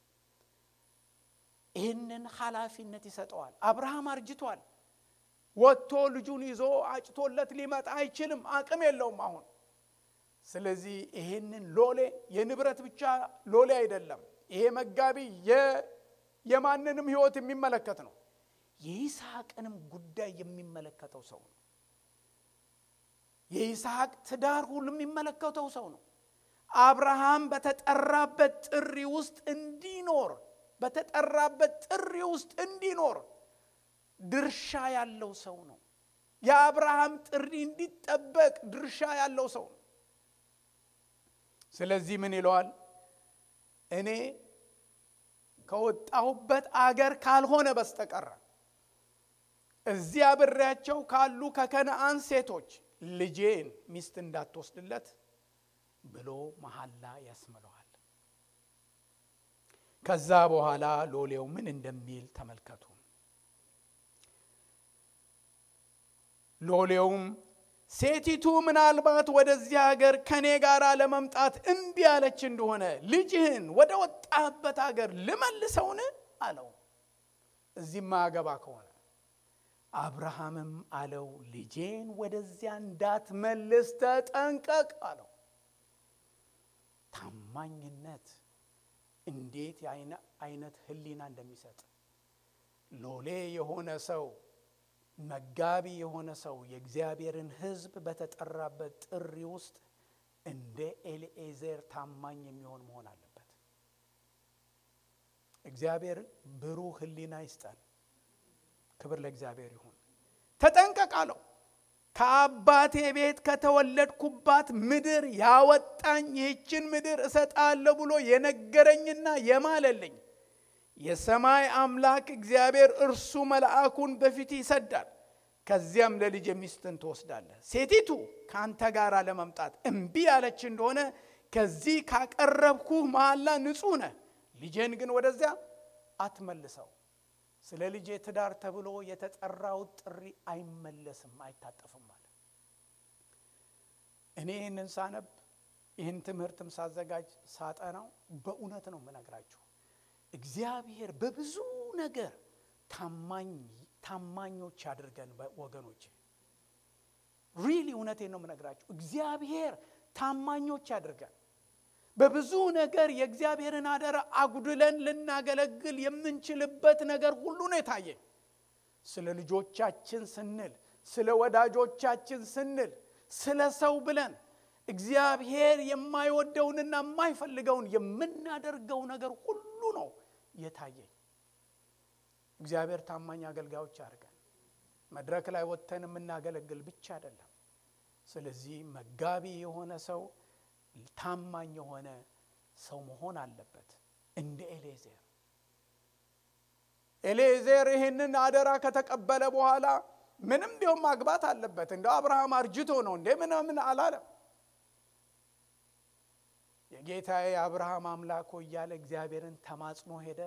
ይህንን ኃላፊነት ይሰጠዋል። አብርሃም አርጅቷል። ወጥቶ ልጁን ይዞ አጭቶለት ሊመጣ አይችልም፣ አቅም የለውም አሁን። ስለዚህ ይህንን ሎሌ የንብረት ብቻ ሎሌ አይደለም። ይሄ መጋቢ የማንንም ሕይወት የሚመለከት ነው። የይስሐቅንም ጉዳይ የሚመለከተው ሰው ነው። የይስሐቅ ትዳር ሁሉ የሚመለከተው ሰው ነው። አብርሃም በተጠራበት ጥሪ ውስጥ እንዲኖር በተጠራበት ጥሪ ውስጥ እንዲኖር ድርሻ ያለው ሰው ነው። የአብርሃም ጥሪ እንዲጠበቅ ድርሻ ያለው ሰው ነው። ስለዚህ ምን ይለዋል? እኔ ከወጣሁበት አገር ካልሆነ በስተቀር እዚያ አብሬያቸው ካሉ ከከነአን ሴቶች ልጄን ሚስት እንዳትወስድለት ብሎ መሐላ ያስምለዋል። ከዛ በኋላ ሎሌው ምን እንደሚል ተመልከቱ። ሎሌውም ሴቲቱ ምናልባት ወደዚህ ሀገር ከእኔ ጋር ለመምጣት እምቢ ያለች እንደሆነ ልጅህን ወደ ወጣህበት ሀገር ልመልሰውን አለው። እዚህ ማያገባ ከሆነ አብርሃምም አለው ልጄን ወደዚያ እንዳትመልስ ተጠንቀቅ አለው። ታማኝነት እንዴት አይነት ሕሊና እንደሚሰጥ ሎሌ የሆነ ሰው መጋቢ የሆነ ሰው የእግዚአብሔርን ሕዝብ በተጠራበት ጥሪ ውስጥ እንደ ኤልኤዜር ታማኝ የሚሆን መሆን አለበት። እግዚአብሔር ብሩህ ሕሊና ይስጠን። ክብር ለእግዚአብሔር ይሁን። ተጠንቀቅ አለው። ከአባቴ ቤት ከተወለድኩባት ምድር ያወጣኝ ይህችን ምድር እሰጣለሁ ብሎ የነገረኝና የማለልኝ የሰማይ አምላክ እግዚአብሔር እርሱ መልአኩን በፊት ይሰዳል። ከዚያም ለልጅ ሚስትን ትወስዳለህ። ሴቲቱ ከአንተ ጋር ለመምጣት እምቢ ያለች እንደሆነ ከዚህ ካቀረብኩህ መሐላ ንጹሕ ነህ። ልጄን ግን ወደዚያ አትመልሰው። ስለ ልጄ ትዳር ተብሎ የተጠራው ጥሪ አይመለስም፣ አይታጠፍም አለ። እኔ ይህንን ሳነብ ይህን ትምህርትም ሳዘጋጅ ሳጠናው በእውነት ነው የምነግራችሁ እግዚአብሔር በብዙ ነገር ታማኝ ታማኞች ያድርገን ወገኖች። ሪሊ እውነቴን ነው የምነግራችሁ። እግዚአብሔር ታማኞች ያድርገን። በብዙ ነገር የእግዚአብሔርን አደራ አጉድለን ልናገለግል የምንችልበት ነገር ሁሉ ነው የታየኝ። ስለ ልጆቻችን ስንል፣ ስለ ወዳጆቻችን ስንል፣ ስለ ሰው ብለን እግዚአብሔር የማይወደውንና የማይፈልገውን የምናደርገው ነገር ሁሉ ነው የታየኝ። እግዚአብሔር ታማኝ አገልጋዮች አድርገን መድረክ ላይ ወጥተን የምናገለግል ብቻ አይደለም። ስለዚህ መጋቢ የሆነ ሰው ታማኝ የሆነ ሰው መሆን አለበት። እንደ ኤሌዜር ኤሌዜር ይህንን አደራ ከተቀበለ በኋላ ምንም ቢሆን ማግባት አለበት። እንደ አብርሃም አርጅቶ ነው እንዴ ምናምን አላለም። የጌታዬ የአብርሃም አምላኮ እያለ እግዚአብሔርን ተማጽኖ ሄደ።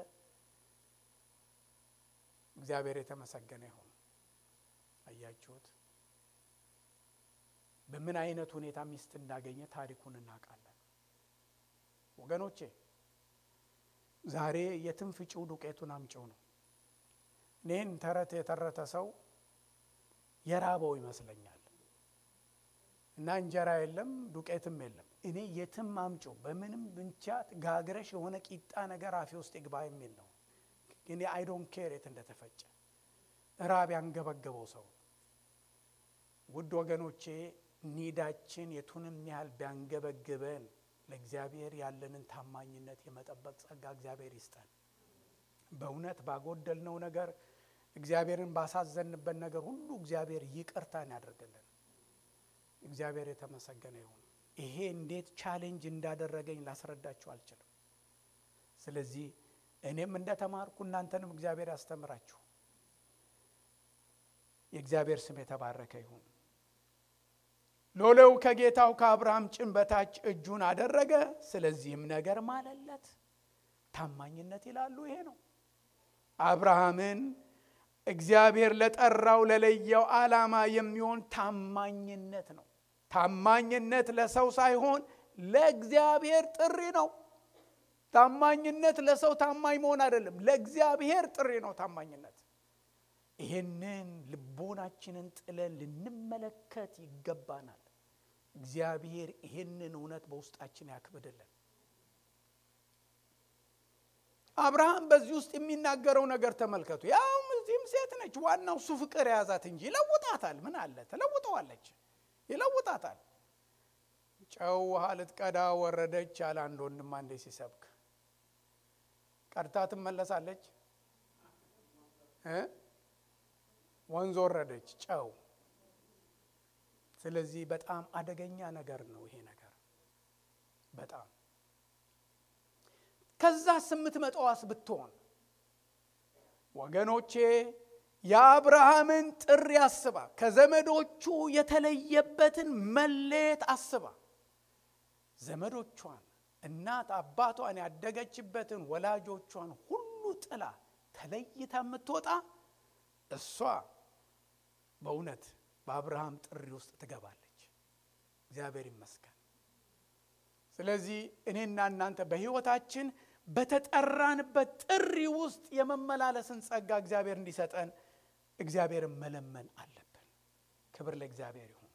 እግዚአብሔር የተመሰገነ ይሁን። አያችሁት? በምን አይነት ሁኔታ ሚስት እንዳገኘ ታሪኩን እናውቃለን። ወገኖቼ ዛሬ የትም ፍጪው ዱቄቱን አምጪው ነው። እኔን ተረት የተረተ ሰው የራበው ይመስለኛል እና እንጀራ የለም ዱቄትም የለም። እኔ የትም አምጪው በምንም ብንቻ ጋግረሽ የሆነ ቂጣ ነገር አፌ ውስጥ ይግባ የሚል ነው። እኔ አይዶን ኬር የት እንደተፈጨ ራብ ያንገበገበው ሰው ውድ ወገኖቼ ኒዳችን የቱንም ያህል ቢያንገበግበን ለእግዚአብሔር ያለንን ታማኝነት የመጠበቅ ጸጋ እግዚአብሔር ይስጠን። በእውነት ባጎደልነው ነገር እግዚአብሔርን ባሳዘንበት ነገር ሁሉ እግዚአብሔር ይቅርታን ያደርግልን። እግዚአብሔር የተመሰገነ ይሁን። ይሄ እንዴት ቻሌንጅ እንዳደረገኝ ላስረዳችሁ አልችልም። ስለዚህ እኔም እንደተማርኩ እናንተንም እግዚአብሔር ያስተምራችሁ። የእግዚአብሔር ስም የተባረከ ይሁን። ሎሌው ከጌታው ከአብርሃም ጭን በታች እጁን አደረገ፣ ስለዚህም ነገር ማለለት። ታማኝነት ይላሉ ይሄ ነው። አብርሃምን እግዚአብሔር ለጠራው ለለየው ዓላማ የሚሆን ታማኝነት ነው። ታማኝነት ለሰው ሳይሆን ለእግዚአብሔር ጥሪ ነው። ታማኝነት ለሰው ታማኝ መሆን አይደለም፣ ለእግዚአብሔር ጥሪ ነው ታማኝነት። ይህንን ልቦናችንን ጥለን ልንመለከት ይገባናል። እግዚአብሔር ይህንን እውነት በውስጣችን ያክብድልን። አብርሃም በዚህ ውስጥ የሚናገረው ነገር ተመልከቱ። ያው እዚህም ሴት ነች፣ ዋናው እሱ ፍቅር የያዛት እንጂ ይለውጣታል። ምን አለ ተለውጠዋለች፣ ይለውጣታል። ጨው ውሃ ልትቀዳ ወረደች አለ አንድ ወንድም አንዴ ሲሰብክ። ቀድታ ትመለሳለች እ ወንዝ ወረደች ጨው። ስለዚህ በጣም አደገኛ ነገር ነው ይሄ ነገር በጣም ከዛ ስምት መጠዋስ ብትሆን ወገኖቼ የአብርሃምን ጥሪ አስባ ከዘመዶቹ የተለየበትን መለየት አስባ ዘመዶቿን እናት አባቷን ያደገችበትን ወላጆቿን ሁሉ ጥላ ተለይታ የምትወጣ እሷ በእውነት በአብርሃም ጥሪ ውስጥ ትገባለች። እግዚአብሔር ይመስገን። ስለዚህ እኔና እናንተ በሕይወታችን በተጠራንበት ጥሪ ውስጥ የመመላለስን ጸጋ እግዚአብሔር እንዲሰጠን እግዚአብሔርን መለመን አለብን። ክብር ለእግዚአብሔር ይሁን።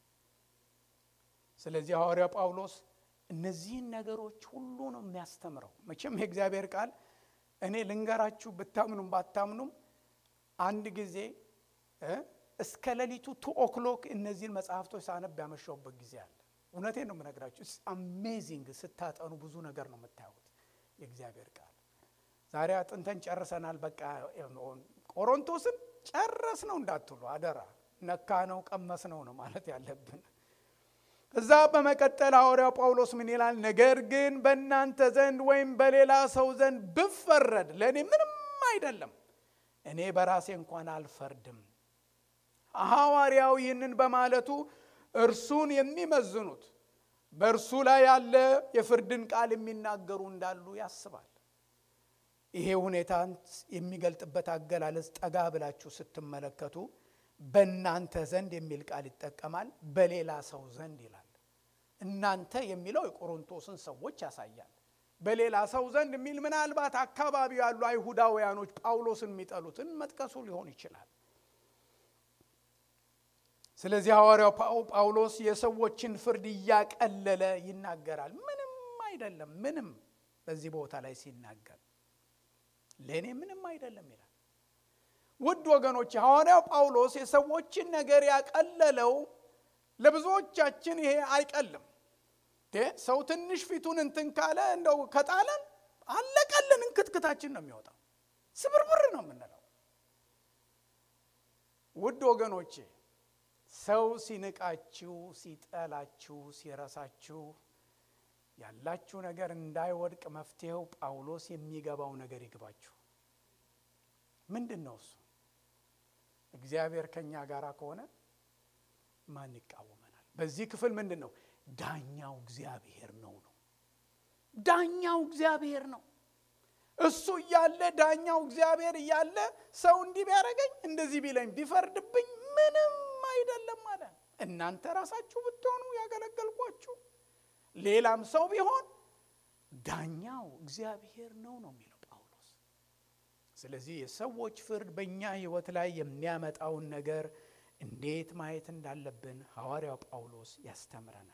ስለዚህ ሐዋርያው ጳውሎስ እነዚህን ነገሮች ሁሉ ነው የሚያስተምረው። መቼም የእግዚአብሔር ቃል እኔ ልንገራችሁ ብታምኑም ባታምኑም አንድ ጊዜ እስከ ሌሊቱ ቱ ኦክሎክ እነዚህን መጽሐፍቶች ሳነብ ያመሻውበት ጊዜ አለ። እውነቴን ነው የምነግራችሁ። አሜዚንግ ስታጠኑ ብዙ ነገር ነው የምታዩት። የእግዚአብሔር ቃል ዛሬ አጥንተን ጨርሰናል። በቃ ቆሮንቶስን ጨረስ ነው እንዳትሉ አደራ። ነካ ነው ቀመስ ነው ነው ማለት ያለብን። እዛ በመቀጠል ሐዋርያው ጳውሎስ ምን ይላል? ነገር ግን በእናንተ ዘንድ ወይም በሌላ ሰው ዘንድ ብፈረድ ለእኔ ምንም አይደለም፣ እኔ በራሴ እንኳን አልፈርድም። ሐዋርያው ይህንን በማለቱ እርሱን የሚመዝኑት በእርሱ ላይ ያለ የፍርድን ቃል የሚናገሩ እንዳሉ ያስባል። ይሄ ሁኔታን የሚገልጥበት አገላለጽ ጠጋ ብላችሁ ስትመለከቱ በእናንተ ዘንድ የሚል ቃል ይጠቀማል። በሌላ ሰው ዘንድ ይላል። እናንተ የሚለው የቆሮንቶስን ሰዎች ያሳያል። በሌላ ሰው ዘንድ የሚል ምናልባት አካባቢው ያሉ አይሁዳውያኖች ጳውሎስን የሚጠሉትን መጥቀሱ ሊሆን ይችላል። ስለዚህ ሐዋርያው ጳውሎስ የሰዎችን ፍርድ እያቀለለ ይናገራል። ምንም አይደለም፣ ምንም በዚህ ቦታ ላይ ሲናገር ለእኔ ምንም አይደለም ይላል። ውድ ወገኖች ሐዋርያው ጳውሎስ የሰዎችን ነገር ያቀለለው ለብዙዎቻችን ይሄ አይቀልም። ሰው ትንሽ ፊቱን እንትን ካለ እንደው ከጣለን አለቀልን፣ እንክትክታችን ነው የሚወጣው፣ ስብርብር ነው የምንለው። ውድ ወገኖቼ ሰው ሲንቃችሁ፣ ሲጠላችሁ፣ ሲረሳችሁ ያላችሁ ነገር እንዳይወድቅ መፍትሄው ጳውሎስ የሚገባው ነገር ይግባችሁ። ምንድን ነው እሱ? እግዚአብሔር ከእኛ ጋር ከሆነ ማን ይቃወመናል? በዚህ ክፍል ምንድን ነው? ዳኛው እግዚአብሔር ነው ነው ዳኛው እግዚአብሔር ነው። እሱ እያለ ዳኛው እግዚአብሔር እያለ ሰው እንዲህ ቢያደርገኝ እንደዚህ ቢለኝ ቢፈርድብኝ ምንም አይደለም አለ። እናንተ ራሳችሁ ብትሆኑ ያገለገልኳችሁ ሌላም ሰው ቢሆን ዳኛው እግዚአብሔር ነው ነው የሚለው ጳውሎስ። ስለዚህ የሰዎች ፍርድ በእኛ ሕይወት ላይ የሚያመጣውን ነገር እንዴት ማየት እንዳለብን ሐዋርያው ጳውሎስ ያስተምረናል።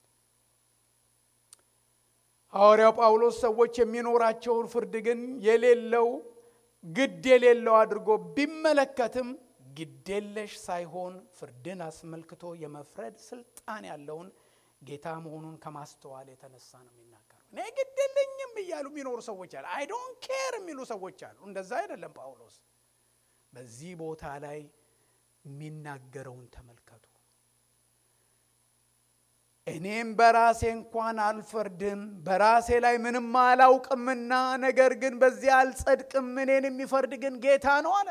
ሐዋርያው ጳውሎስ ሰዎች የሚኖራቸውን ፍርድ ግን የሌለው ግድ የሌለው አድርጎ ቢመለከትም ግዴለሽ ሳይሆን ፍርድን አስመልክቶ የመፍረድ ስልጣን ያለውን ጌታ መሆኑን ከማስተዋል የተነሳ ነው የሚናገረው። እኔ ግድ የለኝም እያሉ የሚኖሩ ሰዎች አሉ። አይ ዶንት ኬር የሚሉ ሰዎች አሉ። እንደዛ አይደለም ጳውሎስ በዚህ ቦታ ላይ የሚናገረውን ተመልከቱ። እኔም በራሴ እንኳን አልፈርድም፣ በራሴ ላይ ምንም አላውቅምና፣ ነገር ግን በዚህ አልጸድቅም፣ እኔን የሚፈርድ ግን ጌታ ነው አለ።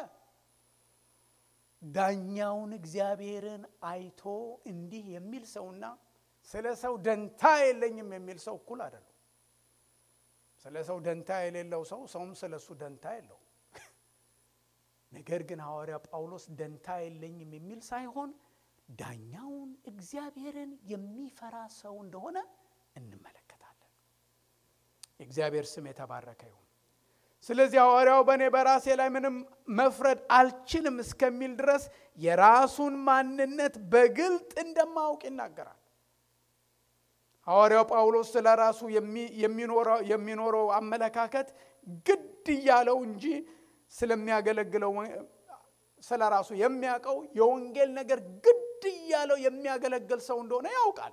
ዳኛውን እግዚአብሔርን አይቶ እንዲህ የሚል ሰውና ስለ ሰው ደንታ የለኝም የሚል ሰው እኩል አይደሉም። ስለ ሰው ደንታ የሌለው ሰው ሰውም ስለ እሱ ደንታ የለው። ነገር ግን ሐዋርያ ጳውሎስ ደንታ የለኝም የሚል ሳይሆን ዳኛውን እግዚአብሔርን የሚፈራ ሰው እንደሆነ እንመለከታለን። የእግዚአብሔር ስም የተባረከ ይሁን። ስለዚህ ሐዋርያው በእኔ በራሴ ላይ ምንም መፍረድ አልችልም እስከሚል ድረስ የራሱን ማንነት በግልጥ እንደማያውቅ ይናገራል። ሐዋርያው ጳውሎስ ስለ ራሱ የሚኖረው አመለካከት ግድ እያለው እንጂ ስለሚያገለግለው ስለ ራሱ የሚያውቀው የወንጌል ነገር ግድ እያለው የሚያገለግል ሰው እንደሆነ ያውቃል።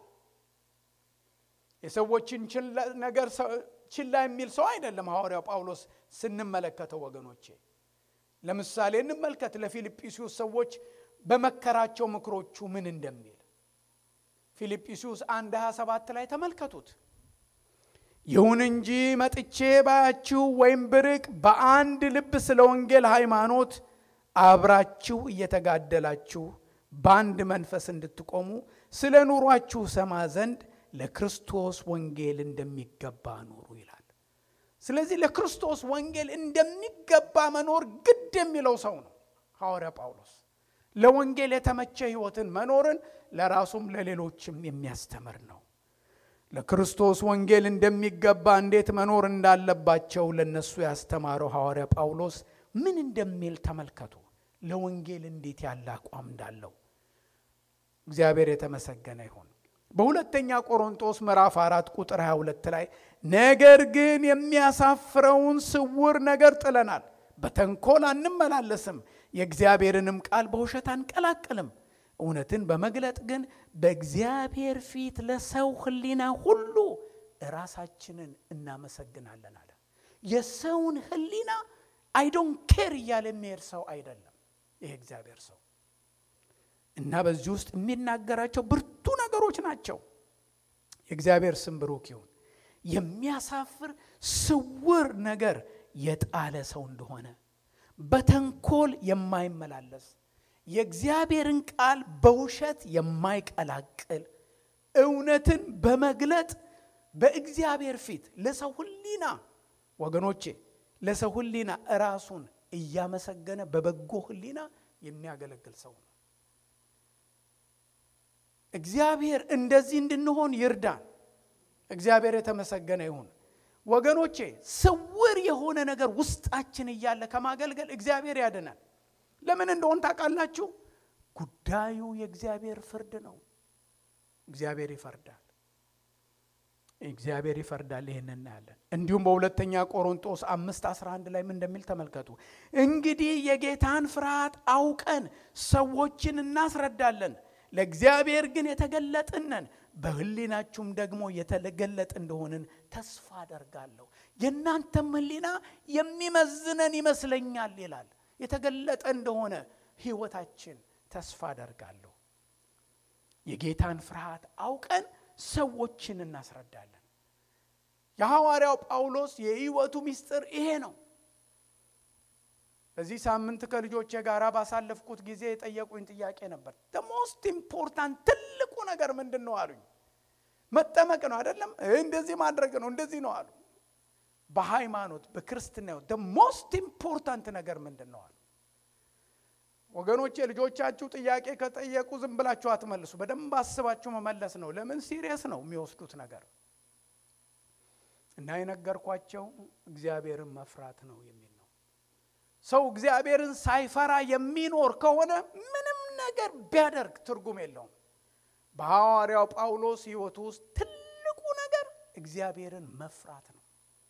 የሰዎችን ነገር ችላ የሚል ሰው አይደለም ሐዋርያው ጳውሎስ ስንመለከተው ወገኖቼ። ለምሳሌ እንመልከት ለፊልጵስዩስ ሰዎች በመከራቸው ምክሮቹ ምን እንደሚል ፊልጵስዩስ አንድ 27 ላይ ተመልከቱት። ይሁን እንጂ መጥቼ ባያችሁ ወይም ብርቅ በአንድ ልብ ስለ ወንጌል ሃይማኖት አብራችሁ እየተጋደላችሁ በአንድ መንፈስ እንድትቆሙ ስለ ኑሯችሁ ሰማ ዘንድ ለክርስቶስ ወንጌል እንደሚገባ ኑሩ ይላል። ስለዚህ ለክርስቶስ ወንጌል እንደሚገባ መኖር ግድ የሚለው ሰው ነው ሐዋርያ ጳውሎስ። ለወንጌል የተመቸ ሕይወትን መኖርን ለራሱም ለሌሎችም የሚያስተምር ነው። ለክርስቶስ ወንጌል እንደሚገባ እንዴት መኖር እንዳለባቸው ለነሱ ያስተማረው ሐዋርያ ጳውሎስ ምን እንደሚል ተመልከቱ። ለወንጌል እንዴት ያለ አቋም እንዳለው እግዚአብሔር የተመሰገነ ይሁን። በሁለተኛ ቆሮንቶስ ምዕራፍ አራት ቁጥር 22 ላይ ነገር ግን የሚያሳፍረውን ስውር ነገር ጥለናል፣ በተንኮል አንመላለስም፣ የእግዚአብሔርንም ቃል በውሸት አንቀላቅልም፣ እውነትን በመግለጥ ግን በእግዚአብሔር ፊት ለሰው ሕሊና ሁሉ ራሳችንን እናመሰግናለን አለ። የሰውን ሕሊና አይዶን ኬር እያለ የሚሄድ ሰው አይደለም ይሄ እግዚአብሔር ሰው እና በዚህ ውስጥ የሚናገራቸው ብርቱ ነገሮች ናቸው። የእግዚአብሔር ስም ብሩክ ይሁን። የሚያሳፍር ስውር ነገር የጣለ ሰው እንደሆነ በተንኮል የማይመላለስ የእግዚአብሔርን ቃል በውሸት የማይቀላቅል እውነትን በመግለጥ በእግዚአብሔር ፊት ለሰው ሕሊና ወገኖቼ ለሰው ሕሊና ራሱን እያመሰገነ በበጎ ሕሊና የሚያገለግል ሰው ነው። እግዚአብሔር እንደዚህ እንድንሆን ይርዳን። እግዚአብሔር የተመሰገነ ይሁን። ወገኖቼ ስውር የሆነ ነገር ውስጣችን እያለ ከማገልገል እግዚአብሔር ያድናል። ለምን እንደሆን ታውቃላችሁ? ጉዳዩ የእግዚአብሔር ፍርድ ነው። እግዚአብሔር ይፈርዳል። እግዚአብሔር ይፈርዳል። ይህን እናያለን። እንዲሁም በሁለተኛ ቆሮንጦስ አምስት 11 ላይ ምን እንደሚል ተመልከቱ። እንግዲህ የጌታን ፍርሃት አውቀን ሰዎችን እናስረዳለን ለእግዚአብሔር ግን የተገለጥነን በሕሊናችሁም ደግሞ የተገለጥ እንደሆንን ተስፋ አደርጋለሁ። የእናንተም ሕሊና የሚመዝነን ይመስለኛል ይላል። የተገለጠ እንደሆነ ሕይወታችን ተስፋ አደርጋለሁ። የጌታን ፍርሃት አውቀን ሰዎችን እናስረዳለን። የሐዋርያው ጳውሎስ የሕይወቱ ምስጢር ይሄ ነው። በዚህ ሳምንት ከልጆቼ ጋር ባሳለፍኩት ጊዜ የጠየቁኝ ጥያቄ ነበር። ሞስት ኢምፖርታንት ትልቁ ነገር ምንድን ነው አሉኝ። መጠመቅ ነው አይደለም፣ እንደዚህ ማድረግ ነው እንደዚህ ነው አሉ። በሃይማኖት በክርስትና ሞስት ኢምፖርታንት ነገር ምንድን ነው አሉ። ወገኖቼ ልጆቻችሁ ጥያቄ ከጠየቁ ዝም ብላችሁ አትመልሱ። በደንብ አስባችሁ መመለስ ነው። ለምን ሲሪየስ ነው የሚወስዱት ነገር እና የነገርኳቸው እግዚአብሔርን መፍራት ነው የሚል ነው። ሰው እግዚአብሔርን ሳይፈራ የሚኖር ከሆነ ምንም ነገር ቢያደርግ ትርጉም የለውም። በሐዋርያው ጳውሎስ ሕይወቱ ውስጥ ትልቁ ነገር እግዚአብሔርን መፍራት ነው።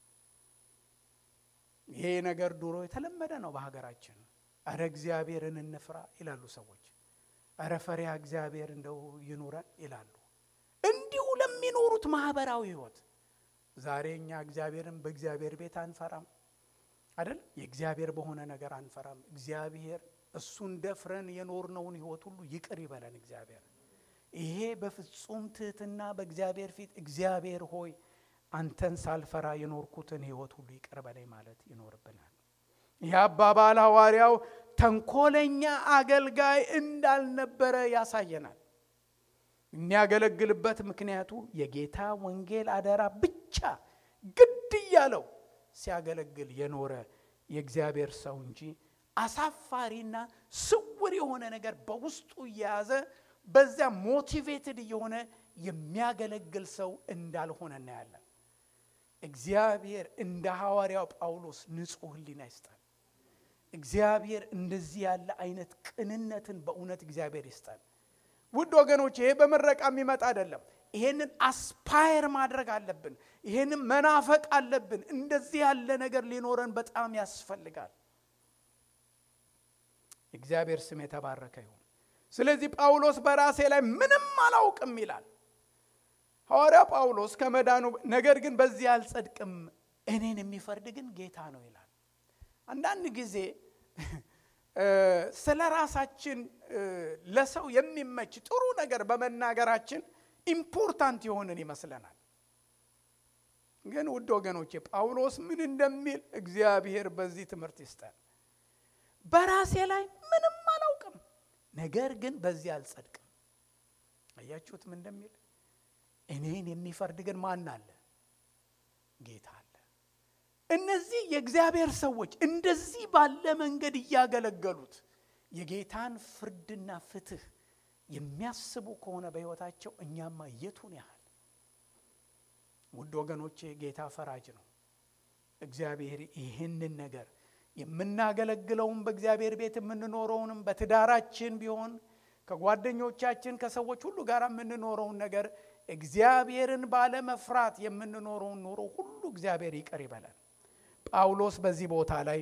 ይሄ ነገር ድሮ የተለመደ ነው በሀገራችን። እረ እግዚአብሔርን እንፍራ ይላሉ ሰዎች። እረ ፈሪያ እግዚአብሔር እንደው ይኑረን ይላሉ። እንዲሁ ለሚኖሩት ማህበራዊ ሕይወት ዛሬ እኛ እግዚአብሔርን በእግዚአብሔር ቤት አንፈራም አይደል? የእግዚአብሔር በሆነ ነገር አንፈራም። እግዚአብሔር እሱን ደፍረን የኖርነውን ሕይወት ሁሉ ይቅር ይበለን እግዚአብሔር። ይሄ በፍጹም ትህትና በእግዚአብሔር ፊት እግዚአብሔር ሆይ አንተን ሳልፈራ የኖርኩትን ሕይወት ሁሉ ይቅር በለኝ ማለት ይኖርብናል። ይህ አባባል ሐዋርያው ተንኮለኛ አገልጋይ እንዳልነበረ ያሳየናል። የሚያገለግልበት ምክንያቱ የጌታ ወንጌል አደራ ብቻ ግድ እያለው ሲያገለግል የኖረ የእግዚአብሔር ሰው እንጂ አሳፋሪና ስውር የሆነ ነገር በውስጡ እየያዘ በዚያ ሞቲቬትድ እየሆነ የሚያገለግል ሰው እንዳልሆነ እናያለን። እግዚአብሔር እንደ ሐዋርያው ጳውሎስ ንጹሕ ሕሊና ይስጠን። እግዚአብሔር እንደዚህ ያለ አይነት ቅንነትን በእውነት እግዚአብሔር ይስጠን። ውድ ወገኖች ይሄ በምረቃ የሚመጣ አይደለም። ይሄንን አስፓየር ማድረግ አለብን። ይሄንን መናፈቅ አለብን። እንደዚህ ያለ ነገር ሊኖረን በጣም ያስፈልጋል። እግዚአብሔር ስም የተባረከ ይሁን። ስለዚህ ጳውሎስ በራሴ ላይ ምንም አላውቅም ይላል ሐዋርያ ጳውሎስ ከመዳኑ ነገር ግን በዚህ አልጸድቅም፣ እኔን የሚፈርድ ግን ጌታ ነው ይላል። አንዳንድ ጊዜ ስለ ራሳችን ለሰው የሚመች ጥሩ ነገር በመናገራችን ኢምፖርታንት የሆንን ይመስለናል። ግን ውድ ወገኖቼ ጳውሎስ ምን እንደሚል እግዚአብሔር በዚህ ትምህርት ይስጠን። በራሴ ላይ ምንም አላውቅም፣ ነገር ግን በዚህ አልጸድቅም። አያችሁት ምን እንደሚል እኔን የሚፈርድ ግን ማን አለ? ጌታ አለ። እነዚህ የእግዚአብሔር ሰዎች እንደዚህ ባለ መንገድ እያገለገሉት የጌታን ፍርድና ፍትህ የሚያስቡ ከሆነ በሕይወታቸው እኛማ የቱን ያህል ውድ ወገኖቼ ጌታ ፈራጅ ነው። እግዚአብሔር ይህንን ነገር የምናገለግለውም በእግዚአብሔር ቤት የምንኖረውንም በትዳራችን ቢሆን ከጓደኞቻችን ከሰዎች ሁሉ ጋር የምንኖረውን ነገር እግዚአብሔርን ባለመፍራት የምንኖረውን ኑሮ ሁሉ እግዚአብሔር ይቅር ይበላል። ጳውሎስ በዚህ ቦታ ላይ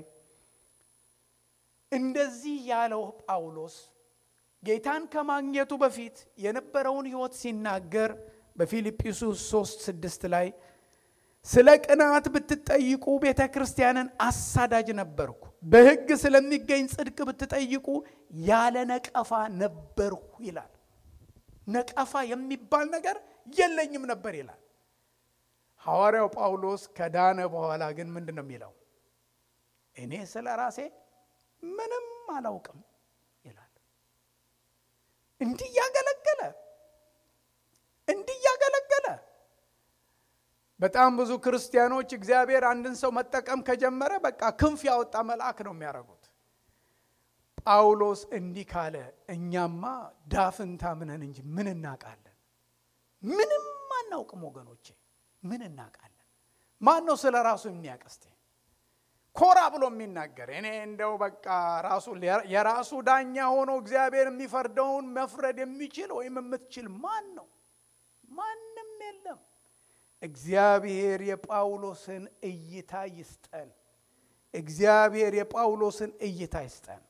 እንደዚህ ያለው ጳውሎስ ጌታን ከማግኘቱ በፊት የነበረውን ሕይወት ሲናገር በፊልጵስዩስ 3 6 ላይ ስለ ቅናት ብትጠይቁ ቤተ ክርስቲያንን አሳዳጅ ነበርኩ፣ በሕግ ስለሚገኝ ጽድቅ ብትጠይቁ ያለ ነቀፋ ነበርሁ ይላል። ነቀፋ የሚባል ነገር የለኝም ነበር ይላል። ሐዋርያው ጳውሎስ ከዳነ በኋላ ግን ምንድን ነው የሚለው? እኔ ስለ ራሴ ምንም አላውቅም ይላል። እንዲህ እያገለገለ እንዲህ እያገለገለ በጣም ብዙ ክርስቲያኖች እግዚአብሔር አንድን ሰው መጠቀም ከጀመረ በቃ ክንፍ ያወጣ መልአክ ነው የሚያደርጉት። ጳውሎስ እንዲህ ካለ እኛማ ዳፍንታ ምነን እንጂ ምን እናውቃለን? ምንም አናውቅም ወገኖቼ፣ ምን እናውቃለን? ማን ነው ስለ ራሱ የሚያቀስቴ ኮራ ብሎ የሚናገር እኔ እንደው በቃ ራሱ የራሱ ዳኛ ሆኖ እግዚአብሔር የሚፈርደውን መፍረድ የሚችል ወይም የምትችል ማን ነው? ማንም የለም። እግዚአብሔር የጳውሎስን እይታ ይስጠን። እግዚአብሔር የጳውሎስን እይታ ይስጠን።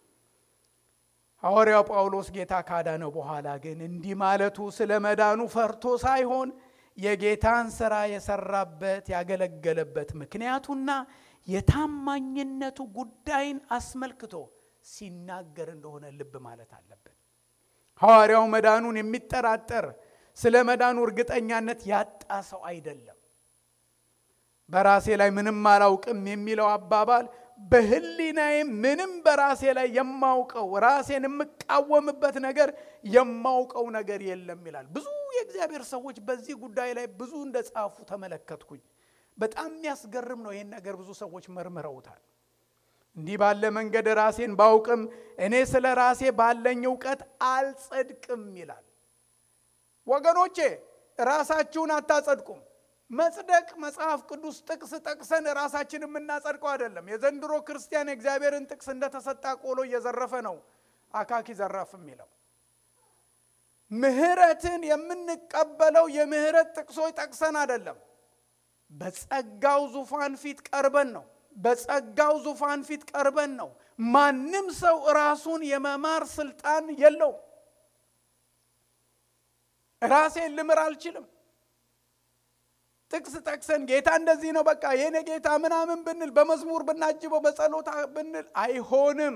ሐዋርያው ጳውሎስ ጌታ ካዳነው በኋላ ግን እንዲህ ማለቱ ስለ መዳኑ ፈርቶ ሳይሆን የጌታን ሥራ የሰራበት ያገለገለበት ምክንያቱና የታማኝነቱ ጉዳይን አስመልክቶ ሲናገር እንደሆነ ልብ ማለት አለብን። ሐዋርያው መዳኑን የሚጠራጠር ስለ መዳኑ እርግጠኛነት ያጣ ሰው አይደለም። በራሴ ላይ ምንም አላውቅም የሚለው አባባል በሕሊናዬ ምንም በራሴ ላይ የማውቀው ራሴን የምቃወምበት ነገር የማውቀው ነገር የለም ይላል። ብዙ የእግዚአብሔር ሰዎች በዚህ ጉዳይ ላይ ብዙ እንደ ጻፉ ተመለከትኩኝ። በጣም የሚያስገርም ነው። ይህን ነገር ብዙ ሰዎች መርምረውታል። እንዲህ ባለ መንገድ ራሴን ባውቅም እኔ ስለ ራሴ ባለኝ እውቀት አልጸድቅም ይላል። ወገኖቼ ራሳችሁን አታጸድቁም። መጽደቅ መጽሐፍ ቅዱስ ጥቅስ ጠቅሰን ራሳችን የምናጸድቀው አይደለም። የዘንድሮ ክርስቲያን የእግዚአብሔርን ጥቅስ እንደተሰጣ ቆሎ እየዘረፈ ነው አካኪ ዘራፍ የሚለው። ምሕረትን የምንቀበለው የምሕረት ጥቅሶች ጠቅሰን አይደለም። በጸጋው ዙፋን ፊት ቀርበን ነው። በጸጋው ዙፋን ፊት ቀርበን ነው። ማንም ሰው ራሱን የመማር ስልጣን የለውም። ራሴን ልምር አልችልም። ጥቅስ ጠቅሰን ጌታ እንደዚህ ነው በቃ የኔ ጌታ ምናምን ብንል በመዝሙር ብናጅበው በጸሎታ ብንል አይሆንም።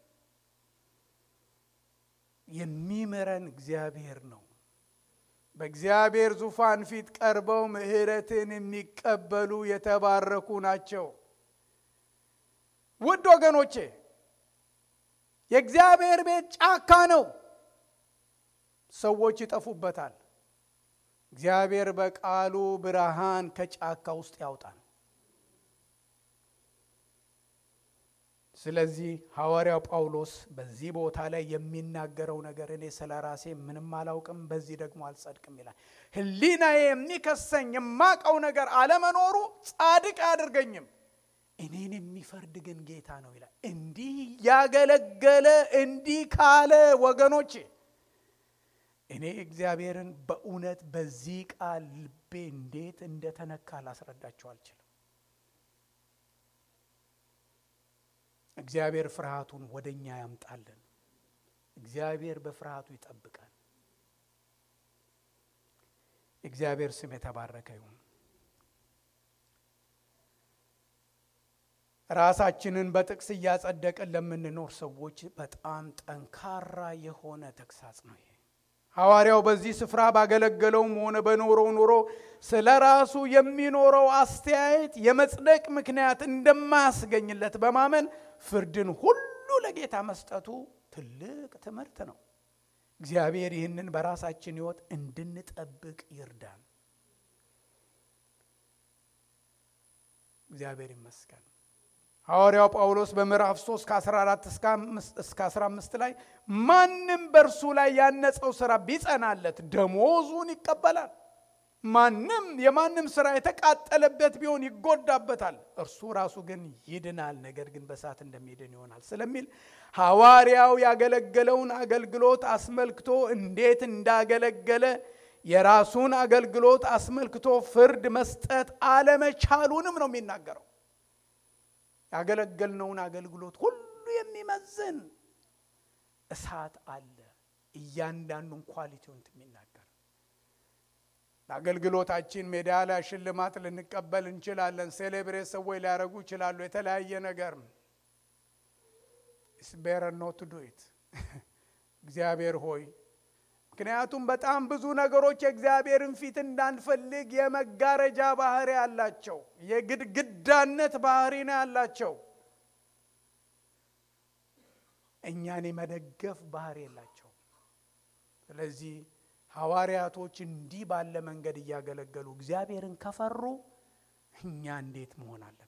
የሚምረን እግዚአብሔር ነው። በእግዚአብሔር ዙፋን ፊት ቀርበው ምሕረትን የሚቀበሉ የተባረኩ ናቸው። ውድ ወገኖቼ የእግዚአብሔር ቤት ጫካ ነው። ሰዎች ይጠፉበታል። እግዚአብሔር በቃሉ ብርሃን ከጫካ ውስጥ ያውጣል። ስለዚህ ሐዋርያው ጳውሎስ በዚህ ቦታ ላይ የሚናገረው ነገር እኔ ስለ ራሴ ምንም አላውቅም፣ በዚህ ደግሞ አልጸድቅም ይላል። ሕሊናዬ የሚከሰኝ የማቀው ነገር አለመኖሩ ጻድቅ አያደርገኝም። እኔን የሚፈርድ ግን ጌታ ነው ይላል። እንዲህ ያገለገለ እንዲህ ካለ ወገኖቼ እኔ እግዚአብሔርን በእውነት በዚህ ቃል ልቤ እንዴት እንደተነካ ላስረዳቸው አልችልም። እግዚአብሔር ፍርሃቱን ወደ እኛ ያምጣልን። እግዚአብሔር በፍርሃቱ ይጠብቃል። እግዚአብሔር ስም የተባረከ ይሁን። ራሳችንን በጥቅስ እያጸደቅን ለምንኖር ሰዎች በጣም ጠንካራ የሆነ ተግሳጽ ነው ይሄ። ሐዋርያው በዚህ ስፍራ ባገለገለውም ሆነ በኖረው ኑሮ ስለ ራሱ የሚኖረው አስተያየት የመጽደቅ ምክንያት እንደማያስገኝለት በማመን ፍርድን ሁሉ ለጌታ መስጠቱ ትልቅ ትምህርት ነው። እግዚአብሔር ይህንን በራሳችን ሕይወት እንድንጠብቅ ይርዳን። እግዚአብሔር ይመስገን። ሐዋርያው ጳውሎስ በምዕራፍ 3 ከ14 እስከ 15 ላይ ማንም በእርሱ ላይ ያነጸው ሥራ ቢጸናለት ደሞዙን ይቀበላል። ማንም የማንም ሥራ የተቃጠለበት ቢሆን ይጎዳበታል፣ እርሱ ራሱ ግን ይድናል፣ ነገር ግን በእሳት እንደሚድን ይሆናል ስለሚል ሐዋርያው ያገለገለውን አገልግሎት አስመልክቶ እንዴት እንዳገለገለ የራሱን አገልግሎት አስመልክቶ ፍርድ መስጠት አለመቻሉንም ነው የሚናገረው። ያገለገልነውን አገልግሎት ሁሉ የሚመዝን እሳት አለ፣ እያንዳንዱን ኳሊቲውን የሚናገር ለአገልግሎታችን ሜዳሊያ ሽልማት ልንቀበል እንችላለን። ሴሌብሬት ሰዎች ሊያደርጉ ይችላሉ። የተለያየ ነገር ስቤረ ኖት ዱ ኢት እግዚአብሔር ሆይ ምክንያቱም በጣም ብዙ ነገሮች የእግዚአብሔርን ፊት እንዳንፈልግ የመጋረጃ ባህሪ ያላቸው የግድግዳነት ባህሪ ነው ያላቸው። እኛን የመደገፍ ባህሪ የላቸው። ስለዚህ ሐዋርያቶች እንዲህ ባለ መንገድ እያገለገሉ እግዚአብሔርን ከፈሩ እኛ እንዴት መሆን አለብን?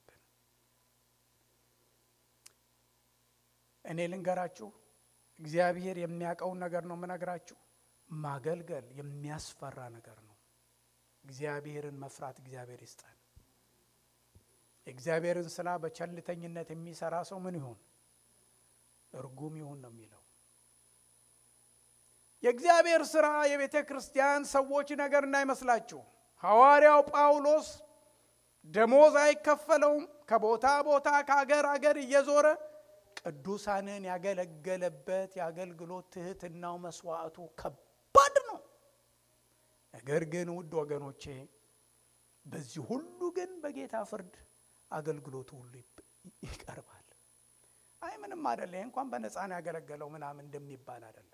እኔ ልንገራችሁ፣ እግዚአብሔር የሚያውቀውን ነገር ነው የምነግራችሁ። ማገልገል የሚያስፈራ ነገር ነው። እግዚአብሔርን መፍራት እግዚአብሔር ይስጠን። የእግዚአብሔርን ስራ በቸልተኝነት የሚሰራ ሰው ምን ይሁን? እርጉም ይሁን ነው የሚለው። የእግዚአብሔር ስራ የቤተ ክርስቲያን ሰዎች ነገር እንዳይመስላችሁ። ሐዋርያው ጳውሎስ ደሞዝ አይከፈለውም። ከቦታ ቦታ ከአገር አገር እየዞረ ቅዱሳንን ያገለገለበት የአገልግሎት ትህትናው መስዋዕቱ ከባድ ነው። ነገር ግን ውድ ወገኖቼ በዚህ ሁሉ ግን በጌታ ፍርድ አገልግሎቱ ሁሉ ይቀርባል። አይ ምንም አደለ፣ ይህ እንኳን በነፃን ያገለገለው ምናምን እንደሚባል አይደለም።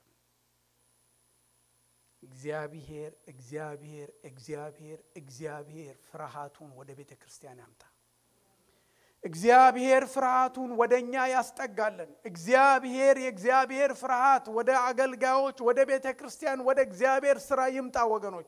እግዚአብሔር እግዚአብሔር እግዚአብሔር እግዚአብሔር ፍርሃቱን ወደ ቤተ ክርስቲያን ያምጣ። እግዚአብሔር ፍርሃቱን ወደ እኛ ያስጠጋለን። እግዚአብሔር የእግዚአብሔር ፍርሃት ወደ አገልጋዮች፣ ወደ ቤተ ክርስቲያን፣ ወደ እግዚአብሔር ስራ ይምጣ ወገኖች።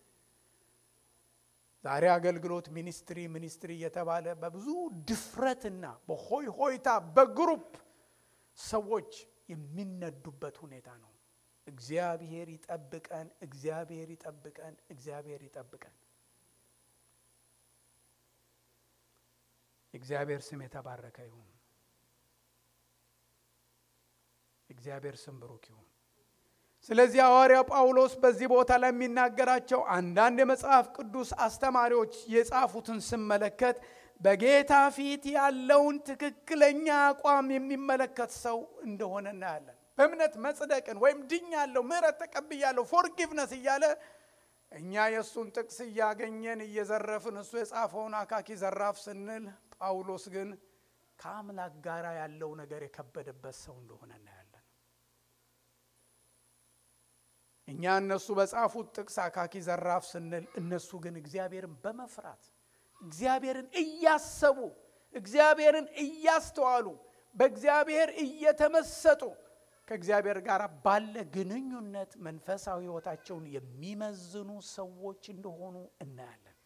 ዛሬ አገልግሎት ሚኒስትሪ ሚኒስትሪ እየተባለ በብዙ ድፍረትና በሆይ ሆይታ በግሩፕ ሰዎች የሚነዱበት ሁኔታ ነው። እግዚአብሔር ይጠብቀን፣ እግዚአብሔር ይጠብቀን፣ እግዚአብሔር ይጠብቀን። የእግዚአብሔር ስም የተባረከ ይሁን። የእግዚአብሔር ስም ብሩክ ይሁን። ስለዚህ ሐዋርያው ጳውሎስ በዚህ ቦታ ላይ የሚናገራቸው አንዳንድ የመጽሐፍ ቅዱስ አስተማሪዎች የጻፉትን ስመለከት በጌታ ፊት ያለውን ትክክለኛ አቋም የሚመለከት ሰው እንደሆነ እናያለን። በእምነት መጽደቅን ወይም ድኛለሁ፣ ምሕረት ተቀብያለሁ፣ ፎርጊቭነስ እያለ እኛ የእሱን ጥቅስ እያገኘን እየዘረፍን እሱ የጻፈውን አካኪ ዘራፍ ስንል ጳውሎስ ግን ከአምላክ ጋር ያለው ነገር የከበደበት ሰው እንደሆነ እናያለን። እኛ እነሱ በጻፉት ጥቅስ አካኪ ዘራፍ ስንል እነሱ ግን እግዚአብሔርን በመፍራት እግዚአብሔርን እያሰቡ እግዚአብሔርን እያስተዋሉ በእግዚአብሔር እየተመሰጡ ከእግዚአብሔር ጋር ባለ ግንኙነት መንፈሳዊ ሕይወታቸውን የሚመዝኑ ሰዎች እንደሆኑ እናያለን።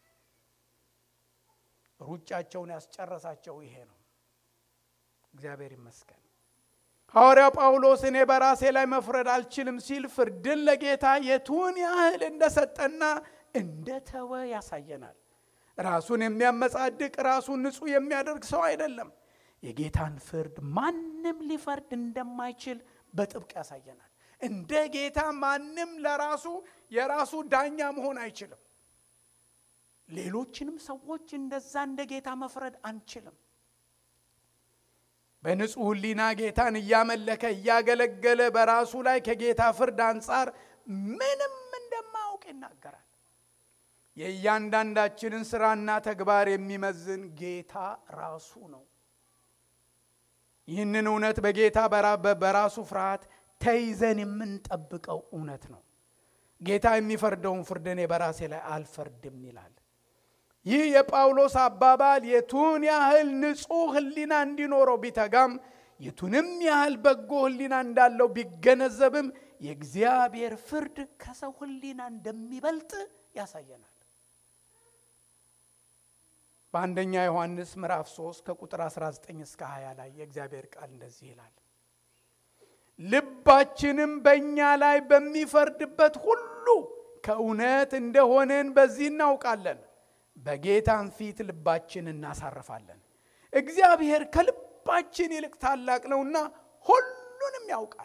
ሩጫቸውን ያስጨረሳቸው ይሄ ነው። እግዚአብሔር ይመስገን። ሐዋርያው ጳውሎስ እኔ በራሴ ላይ መፍረድ አልችልም ሲል ፍርድን ለጌታ የቱን ያህል እንደሰጠና እንደተወ ያሳየናል። ራሱን የሚያመጻድቅ ራሱን ንጹሕ የሚያደርግ ሰው አይደለም። የጌታን ፍርድ ማንም ሊፈርድ እንደማይችል በጥብቅ ያሳየናል። እንደ ጌታ ማንም ለራሱ የራሱ ዳኛ መሆን አይችልም። ሌሎችንም ሰዎች እንደዛ እንደ ጌታ መፍረድ አንችልም። በንጹሕ ሕሊና ጌታን እያመለከ እያገለገለ በራሱ ላይ ከጌታ ፍርድ አንጻር ምንም እንደማያውቅ ይናገራል። የእያንዳንዳችንን ስራና ተግባር የሚመዝን ጌታ ራሱ ነው። ይህንን እውነት በጌታ በራሱ ፍርሃት ተይዘን የምንጠብቀው እውነት ነው። ጌታ የሚፈርደውን ፍርድ እኔ በራሴ ላይ አልፈርድም ይላል። ይህ የጳውሎስ አባባል የቱን ያህል ንጹሕ ሕሊና እንዲኖረው ቢተጋም የቱንም ያህል በጎ ሕሊና እንዳለው ቢገነዘብም የእግዚአብሔር ፍርድ ከሰው ሕሊና እንደሚበልጥ ያሳየናል። በአንደኛ ዮሐንስ ምዕራፍ 3 ከቁጥር 19 እስከ 20 ላይ የእግዚአብሔር ቃል እንደዚህ ይላል። ልባችንም በእኛ ላይ በሚፈርድበት ሁሉ ከእውነት እንደሆንን በዚህ እናውቃለን፣ በጌታም ፊት ልባችን እናሳርፋለን። እግዚአብሔር ከልባችን ይልቅ ታላቅ ነውና ሁሉንም ያውቃል።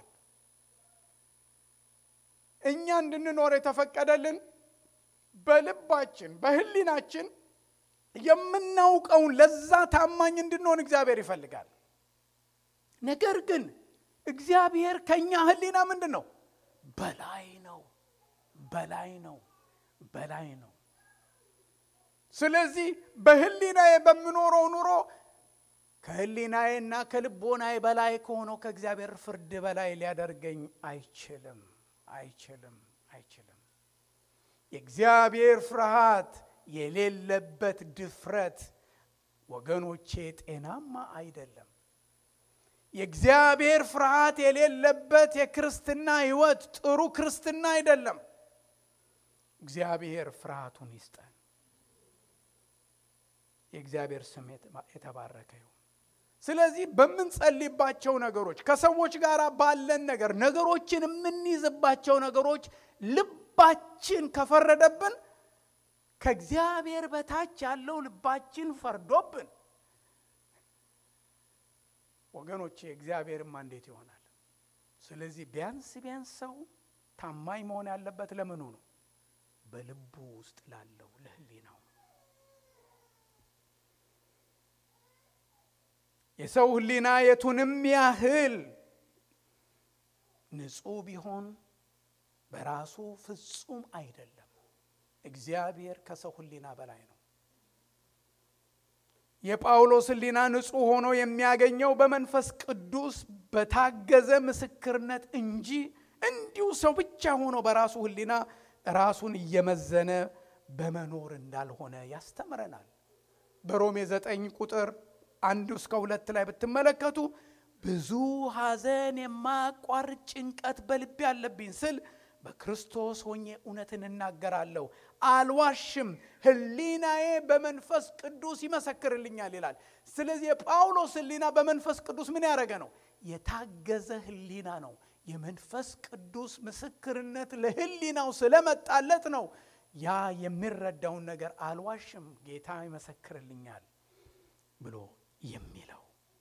እኛ እንድንኖር የተፈቀደልን በልባችን በሕሊናችን የምናውቀውን ለዛ ታማኝ እንድንሆን እግዚአብሔር ይፈልጋል። ነገር ግን እግዚአብሔር ከእኛ ሕሊና ምንድን ነው? በላይ ነው፣ በላይ ነው፣ በላይ ነው። ስለዚህ በሕሊናዬ በምኖረው ኑሮ ከሕሊናዬና ከልቦናዬ በላይ ከሆነው ከእግዚአብሔር ፍርድ በላይ ሊያደርገኝ አይችልም፣ አይችልም፣ አይችልም። የእግዚአብሔር ፍርሃት የሌለበት ድፍረት ወገኖቼ ጤናማ አይደለም። የእግዚአብሔር ፍርሃት የሌለበት የክርስትና ሕይወት ጥሩ ክርስትና አይደለም። እግዚአብሔር ፍርሃቱን ይስጠን። የእግዚአብሔር ስም የተባረከ ይሁን። ስለዚህ በምንጸልይባቸው ነገሮች፣ ከሰዎች ጋር ባለን ነገር፣ ነገሮችን የምንይዝባቸው ነገሮች ልባችን ከፈረደብን ከእግዚአብሔር በታች ያለው ልባችን ፈርዶብን ወገኖቼ እግዚአብሔርማ እንዴት ይሆናል? ስለዚህ ቢያንስ ቢያንስ ሰው ታማኝ መሆን ያለበት ለምኑ ነው? በልቡ ውስጥ ላለው ለሕሊናው። የሰው ሕሊና የቱንም ያህል ንጹሕ ቢሆን በራሱ ፍጹም አይደለም። እግዚአብሔር ከሰው ሕሊና በላይ ነው። የጳውሎስ ሕሊና ንጹሕ ሆኖ የሚያገኘው በመንፈስ ቅዱስ በታገዘ ምስክርነት እንጂ እንዲሁ ሰው ብቻ ሆኖ በራሱ ሕሊና ራሱን እየመዘነ በመኖር እንዳልሆነ ያስተምረናል። በሮሜ ዘጠኝ ቁጥር አንድ እስከ ሁለት ላይ ብትመለከቱ ብዙ ሐዘን የማያቋርጥ ጭንቀት በልቤ አለብኝ ስል በክርስቶስ ሆኜ እውነትን እናገራለሁ፣ አልዋሽም፣ ሕሊናዬ በመንፈስ ቅዱስ ይመሰክርልኛል ይላል። ስለዚህ የጳውሎስ ሕሊና በመንፈስ ቅዱስ ምን ያደረገ ነው? የታገዘ ሕሊና ነው። የመንፈስ ቅዱስ ምስክርነት ለሕሊናው ስለመጣለት ነው ያ የሚረዳውን ነገር አልዋሽም፣ ጌታ ይመሰክርልኛል ብሎ የሚለው።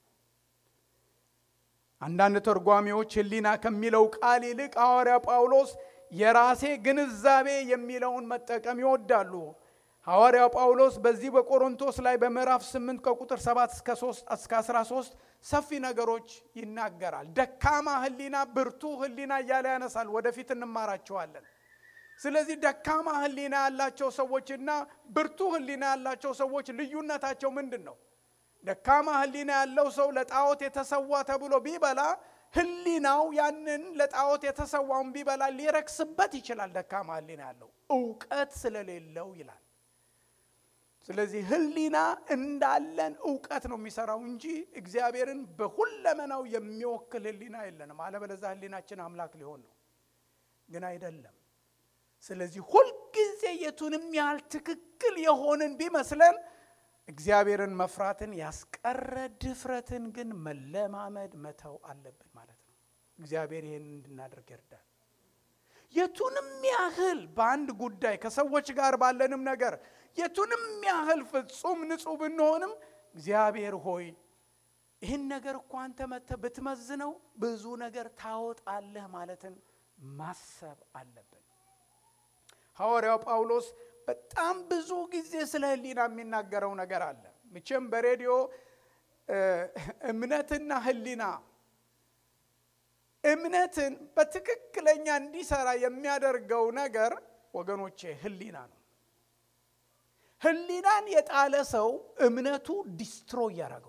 አንዳንድ ተርጓሚዎች ሕሊና ከሚለው ቃል ይልቅ ሐዋርያ ጳውሎስ የራሴ ግንዛቤ የሚለውን መጠቀም ይወዳሉ። ሐዋርያው ጳውሎስ በዚህ በቆሮንቶስ ላይ በምዕራፍ 8 ከቁጥር 7 እስከ 3 እስከ 13 ሰፊ ነገሮች ይናገራል። ደካማ ሕሊና፣ ብርቱ ሕሊና እያለ ያነሳል። ወደፊት እንማራቸዋለን። ስለዚህ ደካማ ሕሊና ያላቸው ሰዎችና ብርቱ ሕሊና ያላቸው ሰዎች ልዩነታቸው ምንድን ነው? ደካማ ሕሊና ያለው ሰው ለጣዖት የተሰዋ ተብሎ ቢበላ ሕሊናው ያንን ለጣዖት የተሰዋውን ቢበላ ሊረክስበት ይችላል። ደካማ ሕሊና ያለው እውቀት ስለሌለው ይላል። ስለዚህ ሕሊና እንዳለን እውቀት ነው የሚሰራው እንጂ እግዚአብሔርን በሁለመናው የሚወክል ሕሊና የለንም። አለበለዚያ ሕሊናችን አምላክ ሊሆን ነው፣ ግን አይደለም። ስለዚህ ሁልጊዜ የቱንም ያህል ትክክል የሆንን ቢመስለን እግዚአብሔርን መፍራትን ያስቀረ ድፍረትን ግን መለማመድ መተው አለብን ማለት ነው። እግዚአብሔር ይህን እንድናደርግ ይርዳል። የቱንም ያህል በአንድ ጉዳይ ከሰዎች ጋር ባለንም ነገር የቱንም ያህል ፍጹም ንጹሕ ብንሆንም እግዚአብሔር ሆይ ይህን ነገር እኮ አንተ መጥተህ ብትመዝነው ብዙ ነገር ታወጣለህ ማለትን ማሰብ አለብን። ሐዋርያው ጳውሎስ በጣም ብዙ ጊዜ ስለ ሕሊና የሚናገረው ነገር አለ። መቼም በሬዲዮ እምነትና ሕሊና እምነትን በትክክለኛ እንዲሰራ የሚያደርገው ነገር ወገኖቼ ሕሊና ነው። ሕሊናን የጣለ ሰው እምነቱ ዲስትሮይ ያደርገዋል።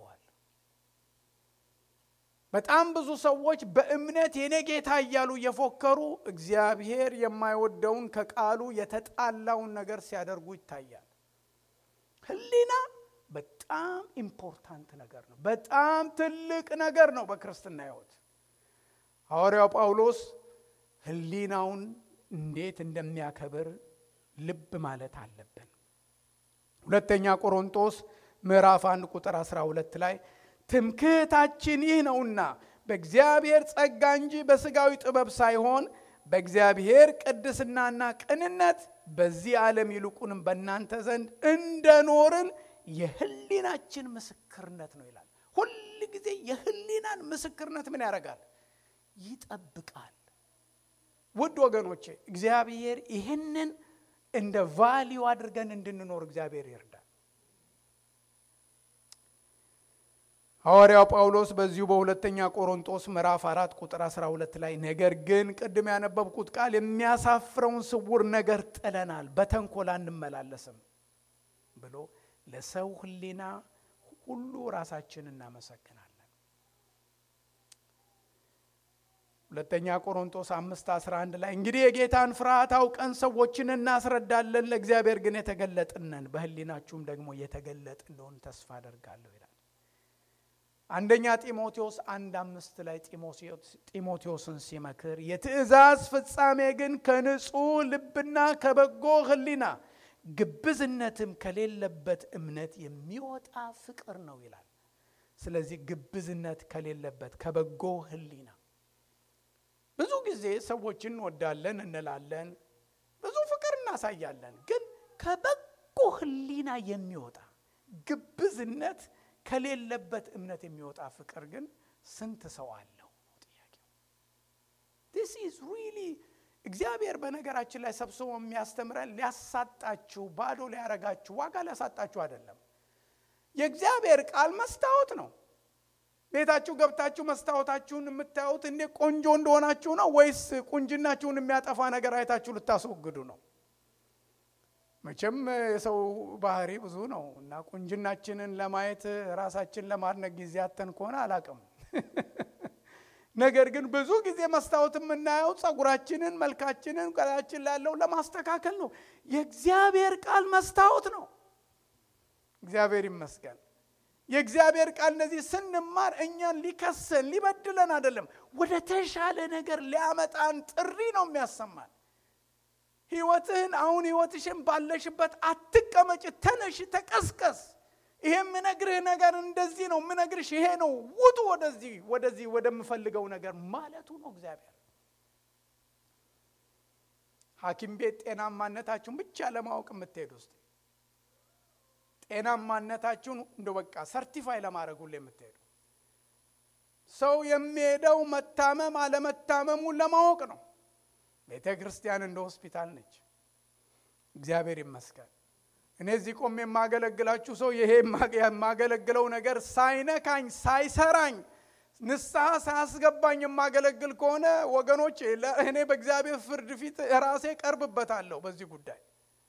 በጣም ብዙ ሰዎች በእምነት የኔ ጌታ እያሉ እየፎከሩ እግዚአብሔር የማይወደውን ከቃሉ የተጣላውን ነገር ሲያደርጉ ይታያል። ሕሊና በጣም ኢምፖርታንት ነገር ነው። በጣም ትልቅ ነገር ነው በክርስትና ሕይወት። ሐዋርያው ጳውሎስ ሕሊናውን እንዴት እንደሚያከብር ልብ ማለት አለብን። ሁለተኛ ቆሮንቶስ ምዕራፍ 1 ቁጥር 12 ላይ ትምክህታችን ይህ ነውና በእግዚአብሔር ጸጋ እንጂ በሥጋዊ ጥበብ ሳይሆን በእግዚአብሔር ቅድስናና ቅንነት በዚህ ዓለም ይልቁንም በእናንተ ዘንድ እንደኖርን የህሊናችን ምስክርነት ነው ይላል። ሁል ጊዜ የህሊናን ምስክርነት ምን ያደርጋል? ይጠብቃል። ውድ ወገኖቼ እግዚአብሔር ይህንን እንደ ቫሊዩ አድርገን እንድንኖር እግዚአብሔር ይርዳል። ሐዋርያው ጳውሎስ በዚሁ በሁለተኛ ቆሮንጦስ ምዕራፍ አራት ቁጥር 12 ላይ ነገር ግን ቅድም ያነበብኩት ቃል የሚያሳፍረውን ስውር ነገር ጥለናል፣ በተንኮል አንመላለስም ብሎ ለሰው ህሊና ሁሉ ራሳችን እናመሰግናለን። ሁለተኛ ቆሮንጦስ አምስት 11 ላይ እንግዲህ የጌታን ፍርሃት አውቀን ሰዎችን እናስረዳለን፣ ለእግዚአብሔር ግን የተገለጥነን በህሊናችሁም ደግሞ የተገለጥ እንደሆን ተስፋ አደርጋለሁ ይላል። አንደኛ ጢሞቴዎስ አንድ አምስት ላይ ጢሞቴዎስን ሲመክር የትእዛዝ ፍጻሜ ግን ከንጹሕ ልብና ከበጎ ህሊና ግብዝነትም ከሌለበት እምነት የሚወጣ ፍቅር ነው ይላል። ስለዚህ ግብዝነት ከሌለበት ከበጎ ህሊና ብዙ ጊዜ ሰዎችን እንወዳለን እንላለን፣ ብዙ ፍቅር እናሳያለን። ግን ከበጎ ህሊና የሚወጣ ግብዝነት ከሌለበት እምነት የሚወጣ ፍቅር ግን ስንት ሰው አለው? ጥያቄው ዲስ ኢዝ ሪሊ እግዚአብሔር በነገራችን ላይ ሰብስቦ የሚያስተምረን ሊያሳጣችሁ፣ ባዶ ሊያረጋችሁ፣ ዋጋ ሊያሳጣችሁ አይደለም። የእግዚአብሔር ቃል መስታወት ነው። ቤታችሁ ገብታችሁ መስታወታችሁን የምታዩት እንዴ ቆንጆ እንደሆናችሁ ነው ወይስ ቁንጅናችሁን የሚያጠፋ ነገር አይታችሁ ልታስወግዱ ነው? መቼም የሰው ባህሪ ብዙ ነው እና ቁንጅናችንን ለማየት ራሳችን ለማድነቅ ጊዜ አተን ከሆነ አላቅም። ነገር ግን ብዙ ጊዜ መስታወት የምናየው ጸጉራችንን፣ መልካችንን ቀላችን ላለው ለማስተካከል ነው። የእግዚአብሔር ቃል መስታወት ነው። እግዚአብሔር ይመስገን። የእግዚአብሔር ቃል እነዚህ ስንማር እኛን ሊከሰን ሊበድለን አይደለም፣ ወደ ተሻለ ነገር ሊያመጣን ጥሪ ነው የሚያሰማን። ህይወትህን አሁን ህይወትሽን ባለሽበት አትቀመጭ፣ ተነሽ፣ ተቀስቀስ። ይሄ የምነግርህ ነገር እንደዚህ ነው የምነግርሽ ይሄ ነው፣ ውጡ ወደዚህ ወደዚህ ወደምፈልገው ነገር ማለቱ ነው እግዚአብሔር። ሐኪም ቤት ጤናማነታችሁን ብቻ ለማወቅ የምትሄዱ ውስጥ ጤናማነታችሁን እንደ በቃ ሰርቲፋይ ለማድረግ ሁሉ የምትሄዱ ሰው የሚሄደው መታመም አለመታመሙን ለማወቅ ነው። ቤተ ክርስቲያን እንደ ሆስፒታል ነች። እግዚአብሔር ይመስገን። እኔ እዚህ ቆም የማገለግላችሁ ሰው ይሄ የማገለግለው ነገር ሳይነካኝ ሳይሰራኝ ንስሐ ሳያስገባኝ የማገለግል ከሆነ ወገኖች እኔ በእግዚአብሔር ፍርድ ፊት ራሴ ቀርብበታለሁ በዚህ ጉዳይ።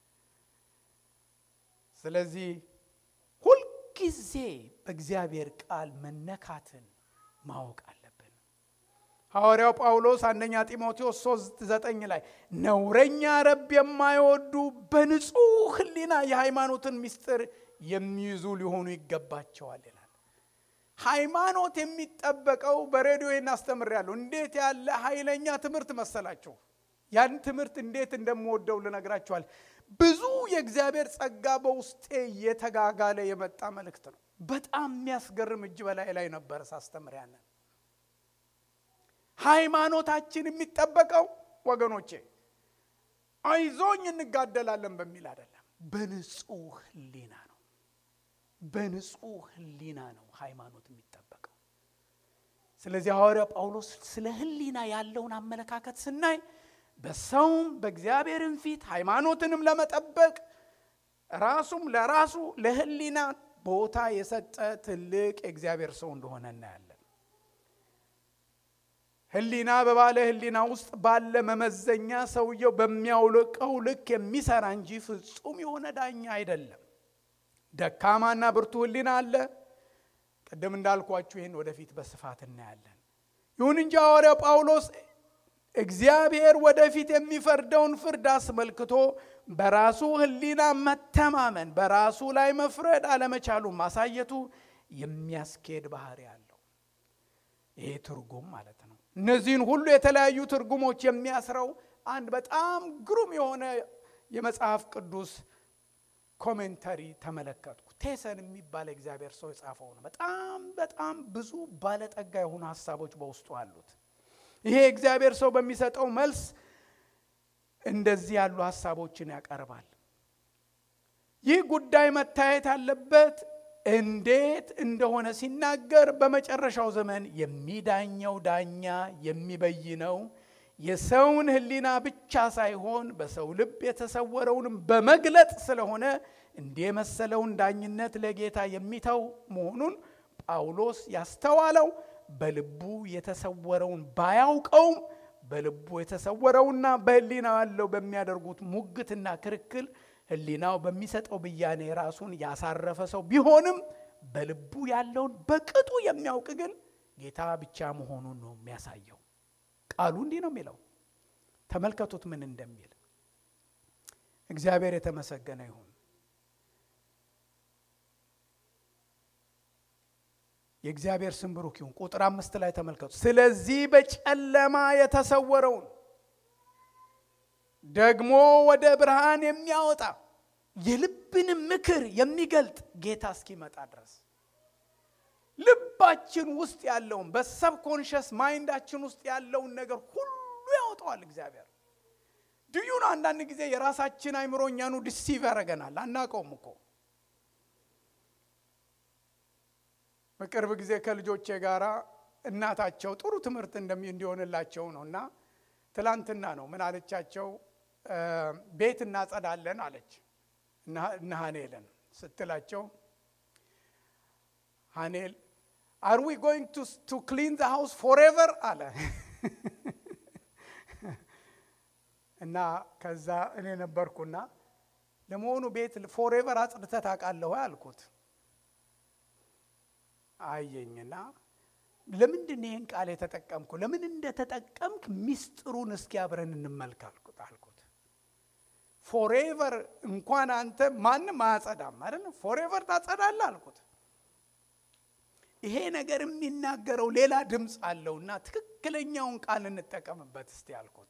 ስለዚህ ሁልጊዜ በእግዚአብሔር ቃል መነካትን ማወቅ አለብን። ሐዋርያው ጳውሎስ አንደኛ ጢሞቴዎስ 3 ዘጠኝ ላይ ነውረኛ ረብ የማይወዱ በንጹሕ ሕሊና የሃይማኖትን ምስጢር የሚይዙ ሊሆኑ ይገባቸዋል ይላል። ሃይማኖት የሚጠበቀው በሬዲዮ እናስተምራለሁ። እንዴት ያለ ኃይለኛ ትምህርት መሰላችሁ! ያን ትምህርት እንዴት እንደምወደው ልነግራችኋል። ብዙ የእግዚአብሔር ጸጋ በውስጤ እየተጋጋለ የመጣ መልእክት ነው። በጣም የሚያስገርም እጅ በላይ ላይ ነበር ሳስተምር ያንን ሃይማኖታችን የሚጠበቀው ወገኖቼ አይዞኝ እንጋደላለን በሚል አይደለም፣ በንጹህ ህሊና ነው። በንጹህ ህሊና ነው ሃይማኖት የሚጠበቀው። ስለዚህ ሐዋርያ ጳውሎስ ስለ ህሊና ያለውን አመለካከት ስናይ በሰውም በእግዚአብሔርም ፊት ሃይማኖትንም ለመጠበቅ ራሱም ለራሱ ለህሊና ቦታ የሰጠ ትልቅ የእግዚአብሔር ሰው እንደሆነ እናያለን። ህሊና በባለ ህሊና ውስጥ ባለ መመዘኛ ሰውየው በሚያውልቀው ልክ የሚሰራ እንጂ ፍጹም የሆነ ዳኛ አይደለም። ደካማና ብርቱ ህሊና አለ። ቅድም እንዳልኳችሁ ይህን ወደፊት በስፋት እናያለን። ይሁን እንጂ ሐዋርያው ጳውሎስ እግዚአብሔር ወደፊት የሚፈርደውን ፍርድ አስመልክቶ በራሱ ህሊና መተማመን፣ በራሱ ላይ መፍረድ አለመቻሉን ማሳየቱ የሚያስኬድ ባህሪ አለው። ይሄ ትርጉም ማለት ነው። እነዚህን ሁሉ የተለያዩ ትርጉሞች የሚያስረው አንድ በጣም ግሩም የሆነ የመጽሐፍ ቅዱስ ኮሜንተሪ ተመለከትኩ። ቴሰን የሚባል እግዚአብሔር ሰው የጻፈው ነው። በጣም በጣም ብዙ ባለጠጋ የሆኑ ሀሳቦች በውስጡ አሉት። ይሄ እግዚአብሔር ሰው በሚሰጠው መልስ እንደዚህ ያሉ ሀሳቦችን ያቀርባል። ይህ ጉዳይ መታየት ያለበት እንዴት እንደሆነ ሲናገር በመጨረሻው ዘመን የሚዳኘው ዳኛ የሚበይነው የሰውን ሕሊና ብቻ ሳይሆን በሰው ልብ የተሰወረውንም በመግለጥ ስለሆነ እንዲህ የመሰለውን ዳኝነት ለጌታ የሚተው መሆኑን ጳውሎስ ያስተዋለው በልቡ የተሰወረውን ባያውቀውም በልቡ የተሰወረውና በሕሊናው ያለው በሚያደርጉት ሙግትና ክርክል ሕሊናው በሚሰጠው ብያኔ ራሱን ያሳረፈ ሰው ቢሆንም በልቡ ያለውን በቅጡ የሚያውቅ ግን ጌታ ብቻ መሆኑን ነው የሚያሳየው። ቃሉ እንዲህ ነው የሚለው። ተመልከቱት ምን እንደሚል። እግዚአብሔር የተመሰገነ ይሁን። የእግዚአብሔር ስም ብሩክ ይሁን። ቁጥር አምስት ላይ ተመልከቱ። ስለዚህ በጨለማ የተሰወረውን ደግሞ ወደ ብርሃን የሚያወጣ የልብንም ምክር የሚገልጥ ጌታ እስኪመጣ ድረስ ልባችን ውስጥ ያለውን በሰብኮንሽስ ማይንዳችን ውስጥ ያለውን ነገር ሁሉ ያወጣዋል እግዚአብሔር። ድዩን አንዳንድ ጊዜ የራሳችን አይምሮ እኛኑ ዲሲቭ ያደርገናል፣ አናውቀውም እኮ። በቅርብ ጊዜ ከልጆቼ ጋራ እናታቸው ጥሩ ትምህርት እንደሚ እንዲሆንላቸው ነው እና ትላንትና ነው ምን አለቻቸው? ቤት እናጸዳለን አለች እነ ሀኔልን ስትላቸው ሀኔል አር ዊ ጎይንግ ቱ ክሊን ዘ ሃውስ ፎሬቨር አለ እና ከዛ እኔ ነበርኩና ለመሆኑ ቤት ፎሬቨር አጽድተህ ታውቃለህ ወይ አልኩት። አየኝና ለምንድን ይህን ቃል የተጠቀምኩ ለምን እንደተጠቀምክ ሚስጥሩን እስኪ አብረን እንመልክ አልኩት አልኩት ፎሬቨር እንኳን አንተ ማንም አያጸዳም አይደል ፎሬቨር ታጸዳለህ አልኩት ይሄ ነገር የሚናገረው ሌላ ድምፅ አለውና ትክክለኛውን ቃል እንጠቀምበት እስቲ አልኩት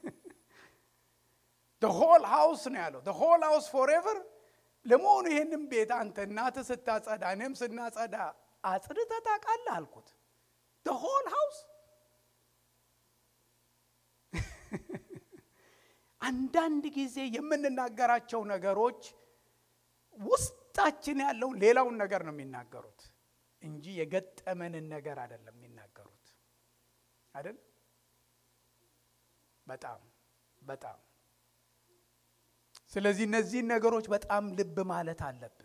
ሆል ሃውስ ነው ያለው ሆል ሃውስ ፎሬቨር ለመሆኑ ይህንም ቤት አንተ እናትህ ስታጸዳ እኔም ስናጸዳ አጽድተህ ታውቃለህ አልኩት ሆል ሃውስ አንዳንድ ጊዜ የምንናገራቸው ነገሮች ውስጣችን ያለውን ሌላውን ነገር ነው የሚናገሩት እንጂ የገጠመንን ነገር አይደለም የሚናገሩት አይደል በጣም በጣም ስለዚህ እነዚህን ነገሮች በጣም ልብ ማለት አለብን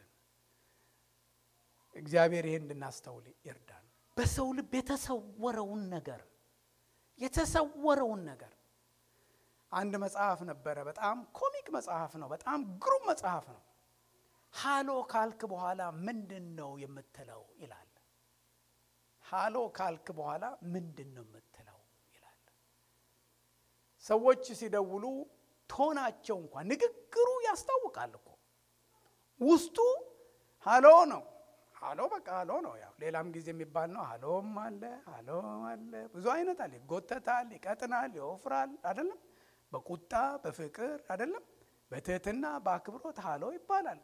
እግዚአብሔር ይሄን እንድናስተውል ይርዳን በሰው ልብ የተሰወረውን ነገር የተሰወረውን ነገር አንድ መጽሐፍ ነበረ በጣም ኮሚክ መጽሐፍ ነው በጣም ግሩም መጽሐፍ ነው ሃሎ ካልክ በኋላ ምንድን ነው የምትለው ይላል ሃሎ ካልክ በኋላ ምንድን ነው የምትለው ይላል ሰዎች ሲደውሉ ቶናቸው እንኳን ንግግሩ ያስታውቃል እኮ ውስጡ ሃሎ ነው ሃሎ በቃ ሃሎ ነው ያው ሌላም ጊዜ የሚባል ነው ሃሎም አለ ሃሎ አለ ብዙ አይነት አለ ይጎተታል ይቀጥናል ይወፍራል አይደለም በቁጣ በፍቅር አይደለም በትህትና በአክብሮት ሃሎ ይባላል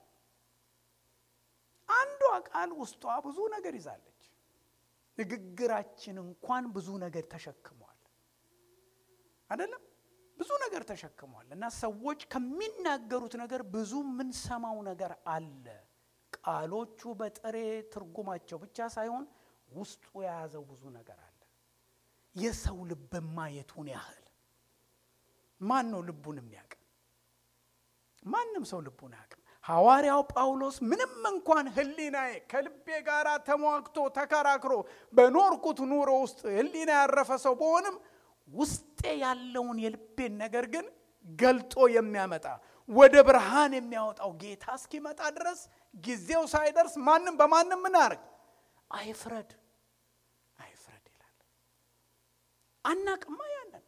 አንዷ ቃል ውስጧ ብዙ ነገር ይዛለች ንግግራችን እንኳን ብዙ ነገር ተሸክሟል አይደለም ብዙ ነገር ተሸክሟል እና ሰዎች ከሚናገሩት ነገር ብዙ የምንሰማው ነገር አለ ቃሎቹ በጥሬ ትርጉማቸው ብቻ ሳይሆን ውስጡ የያዘው ብዙ ነገር አለ የሰው ልብ ማየቱን ያህል ማን ነው ልቡን የሚያውቅ ማንም ሰው ልቡን አያውቅም ሐዋርያው ጳውሎስ ምንም እንኳን ህሊናዬ ከልቤ ጋር ተሟግቶ ተከራክሮ በኖርኩት ኑሮ ውስጥ ህሊና ያረፈ ሰው በሆንም ውስጤ ያለውን የልቤን ነገር ግን ገልጦ የሚያመጣ ወደ ብርሃን የሚያወጣው ጌታ እስኪመጣ ድረስ ጊዜው ሳይደርስ ማንም በማንም ምን አርግ አይፍረድ አይፍረድ ይላል አናቅማ ያንን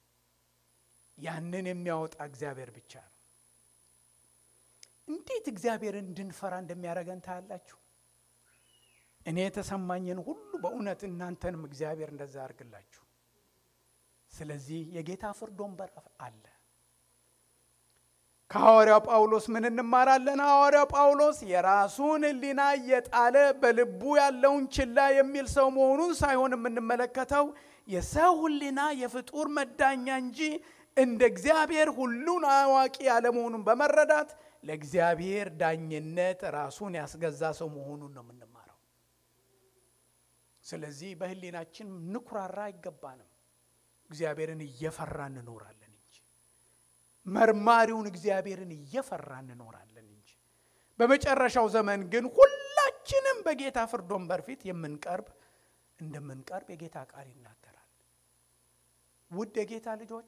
ያንን የሚያወጣ እግዚአብሔር ብቻ ነው እንዴት እግዚአብሔርን እንድንፈራ እንደሚያደርገን ታያላችሁ እኔ የተሰማኝን ሁሉ በእውነት እናንተንም እግዚአብሔር እንደዛ ያርግላችሁ ስለዚህ የጌታ ፍርድ ወንበር አለ ከሐዋርያው ጳውሎስ ምን እንማራለን? ሐዋርያው ጳውሎስ የራሱን ሕሊና እየጣለ በልቡ ያለውን ችላ የሚል ሰው መሆኑን ሳይሆን የምንመለከተው የሰው ሕሊና የፍጡር መዳኛ እንጂ እንደ እግዚአብሔር ሁሉን አዋቂ ያለመሆኑን በመረዳት ለእግዚአብሔር ዳኝነት ራሱን ያስገዛ ሰው መሆኑን ነው የምንማረው። ስለዚህ በሕሊናችን ንኩራራ አይገባንም። እግዚአብሔርን እየፈራ እንኖራለን እንጂ መርማሪውን እግዚአብሔርን እየፈራ እንኖራለን እንጂ። በመጨረሻው ዘመን ግን ሁላችንም በጌታ ፍርድ ወንበር ፊት የምንቀርብ እንደምንቀርብ የጌታ ቃል ይናገራል። ውድ የጌታ ልጆች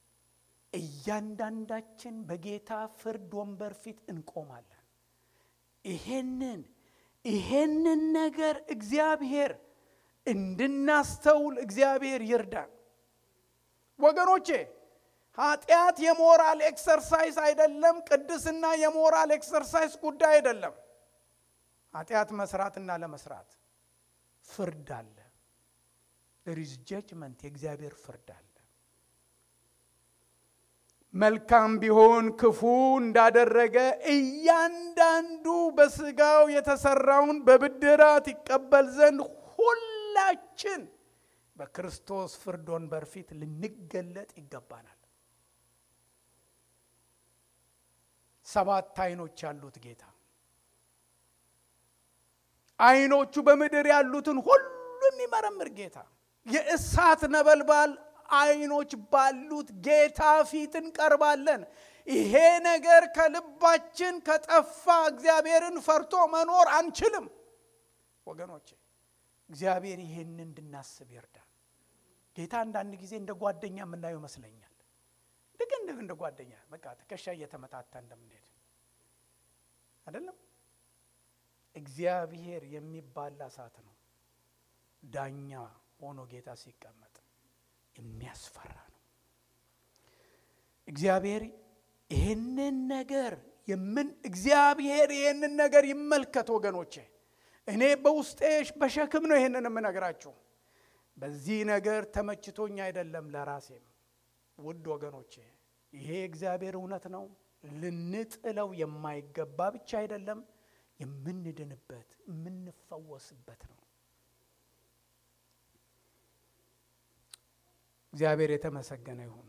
እያንዳንዳችን በጌታ ፍርድ ወንበር ፊት እንቆማለን። ይሄንን ይሄንን ነገር እግዚአብሔር እንድናስተውል እግዚአብሔር ይርዳን። ወገኖቼ ኃጢአት የሞራል ኤክሰርሳይዝ አይደለም። ቅድስና የሞራል ኤክሰርሳይዝ ጉዳይ አይደለም። ኃጢአት መስራትና ለመስራት ፍርድ አለ። ሪዝ ጀጅመንት የእግዚአብሔር ፍርድ አለ። መልካም ቢሆን ክፉ እንዳደረገ እያንዳንዱ በስጋው የተሰራውን በብድራት ይቀበል ዘንድ ሁላችን በክርስቶስ ፍርድ ወንበር ፊት ልንገለጥ ይገባናል። ሰባት አይኖች ያሉት ጌታ አይኖቹ በምድር ያሉትን ሁሉ የሚመረምር ጌታ የእሳት ነበልባል አይኖች ባሉት ጌታ ፊት እንቀርባለን። ይሄ ነገር ከልባችን ከጠፋ እግዚአብሔርን ፈርቶ መኖር አንችልም ወገኖቼ። እግዚአብሔር ይሄን እንድናስብ ይርዳል። ጌታ አንዳንድ ጊዜ እንደ ጓደኛ የምናየው ይመስለኛል። ልክ እንደ እንደ ጓደኛ በቃ ትከሻ እየተመታታ እንደምንሄድ አይደለም። እግዚአብሔር የሚባላ እሳት ነው። ዳኛ ሆኖ ጌታ ሲቀመጥ የሚያስፈራ ነው። እግዚአብሔር ይህንን ነገር የምን እግዚአብሔር ይህንን ነገር ይመልከት ወገኖቼ። እኔ በውስጤ በሸክም ነው ይህንን የምነግራችሁ። በዚህ ነገር ተመችቶኝ አይደለም ለራሴም። ውድ ወገኖቼ ይሄ እግዚአብሔር እውነት ነው። ልንጥለው የማይገባ ብቻ አይደለም፣ የምንድንበት የምንፈወስበት ነው። እግዚአብሔር የተመሰገነ ይሁን።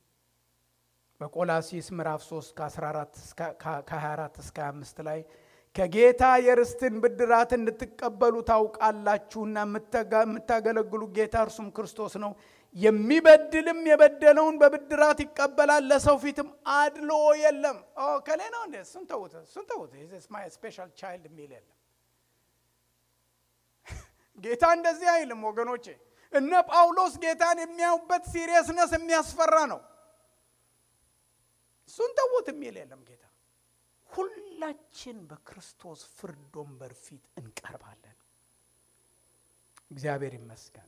በቆላሲስ ምዕራፍ 3 ከ24 እስከ 25 ላይ ከጌታ የርስትን ብድራት እንድትቀበሉ ታውቃላችሁና የምታገለግሉ ጌታ እርሱም ክርስቶስ ነው። የሚበድልም የበደለውን በብድራት ይቀበላል፣ ለሰው ፊትም አድሎ የለም። ከሌ ነው እንዴ? እሱን ተዉት፣ እሱን ተዉት። ማይ ስፔሻል ቻይልድ የሚል የለም። ጌታ እንደዚህ አይልም ወገኖቼ። እነ ጳውሎስ ጌታን የሚያዩበት ሲሪየስነስ የሚያስፈራ ነው። እሱን ተዉት የሚል የለም ጌታ ሁላችን በክርስቶስ ፍርድ ወንበር ፊት እንቀርባለን። እግዚአብሔር ይመስገን።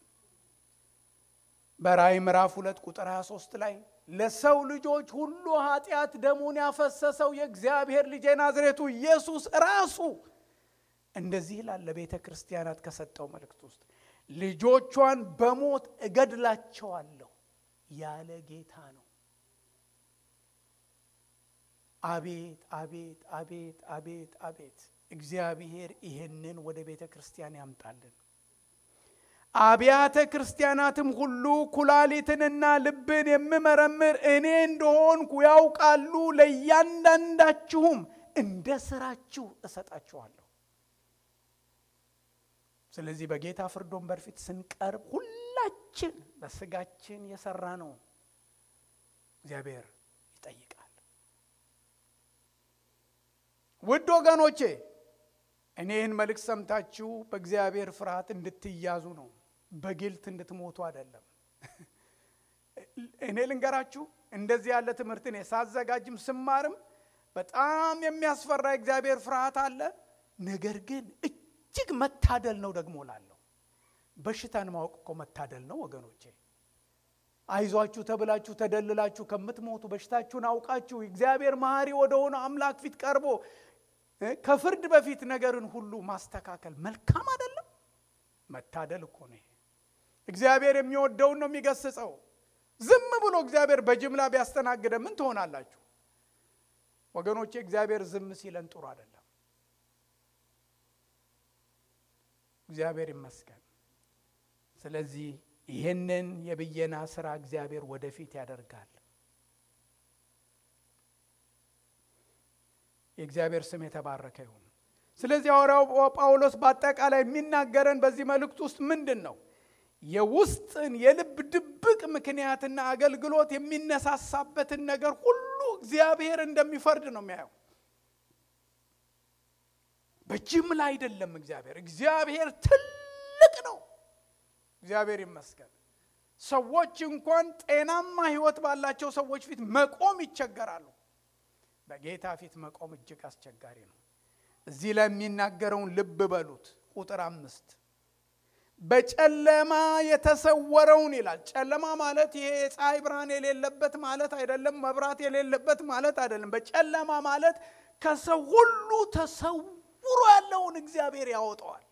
በራእይ ምዕራፍ ሁለት ቁጥር 23 ላይ ለሰው ልጆች ሁሉ ኃጢአት ደሙን ያፈሰሰው የእግዚአብሔር ልጅ የናዝሬቱ ኢየሱስ ራሱ እንደዚህ ይላል ለቤተ ክርስቲያናት ከሰጠው መልእክት ውስጥ ልጆቿን በሞት እገድላቸዋለሁ ያለ ጌታ ነው። አቤት አቤት አቤት አቤት አቤት! እግዚአብሔር ይህንን ወደ ቤተ ክርስቲያን ያምጣልን። አብያተ ክርስቲያናትም ሁሉ ኩላሊትንና ልብን የምመረምር እኔ እንደሆንኩ ያውቃሉ፣ ለእያንዳንዳችሁም እንደ ስራችሁ እሰጣችኋለሁ። ስለዚህ በጌታ ፍርድ ወንበር ፊት ስንቀርብ ሁላችን በስጋችን የሰራ ነው እግዚአብሔር ይጠይቃል። ውድ ወገኖቼ እኔ ይህን መልእክት ሰምታችሁ በእግዚአብሔር ፍርሃት እንድትያዙ ነው፣ በግልት እንድትሞቱ አይደለም። እኔ ልንገራችሁ እንደዚህ ያለ ትምህርት እኔ ሳዘጋጅም ስማርም በጣም የሚያስፈራ እግዚአብሔር ፍርሃት አለ። ነገር ግን እጅግ መታደል ነው ደግሞ ላለሁ በሽታን ማወቅ እኮ መታደል ነው ወገኖቼ። አይዟችሁ ተብላችሁ ተደልላችሁ ከምትሞቱ በሽታችሁን አውቃችሁ እግዚአብሔር መሐሪ ወደሆነ አምላክ ፊት ቀርቦ ከፍርድ በፊት ነገርን ሁሉ ማስተካከል መልካም አይደለም? መታደል እኮ ነው ይሄ። እግዚአብሔር የሚወደውን ነው የሚገስጸው። ዝም ብሎ እግዚአብሔር በጅምላ ቢያስተናግደ ምን ትሆናላችሁ? ወገኖቼ እግዚአብሔር ዝም ሲለን ጥሩ አይደለም። እግዚአብሔር ይመስገን። ስለዚህ ይህንን የብየና ስራ እግዚአብሔር ወደፊት ያደርጋል። የእግዚአብሔር ስም የተባረከ ይሁን። ስለዚህ ሐዋርያው ጳውሎስ በአጠቃላይ የሚናገረን በዚህ መልእክት ውስጥ ምንድን ነው? የውስጥን የልብ ድብቅ ምክንያትና አገልግሎት የሚነሳሳበትን ነገር ሁሉ እግዚአብሔር እንደሚፈርድ ነው የሚያየው። በጅምላ አይደለም። እግዚአብሔር እግዚአብሔር ትልቅ ነው። እግዚአብሔር ይመስገን። ሰዎች እንኳን ጤናማ ሕይወት ባላቸው ሰዎች ፊት መቆም ይቸገራሉ። በጌታ ፊት መቆም እጅግ አስቸጋሪ ነው። እዚህ ላይ የሚናገረውን ልብ በሉት። ቁጥር አምስት በጨለማ የተሰወረውን ይላል። ጨለማ ማለት ይሄ የፀሐይ ብርሃን የሌለበት ማለት አይደለም። መብራት የሌለበት ማለት አይደለም። በጨለማ ማለት ከሰው ሁሉ ተሰውሮ ያለውን እግዚአብሔር ያወጣዋል።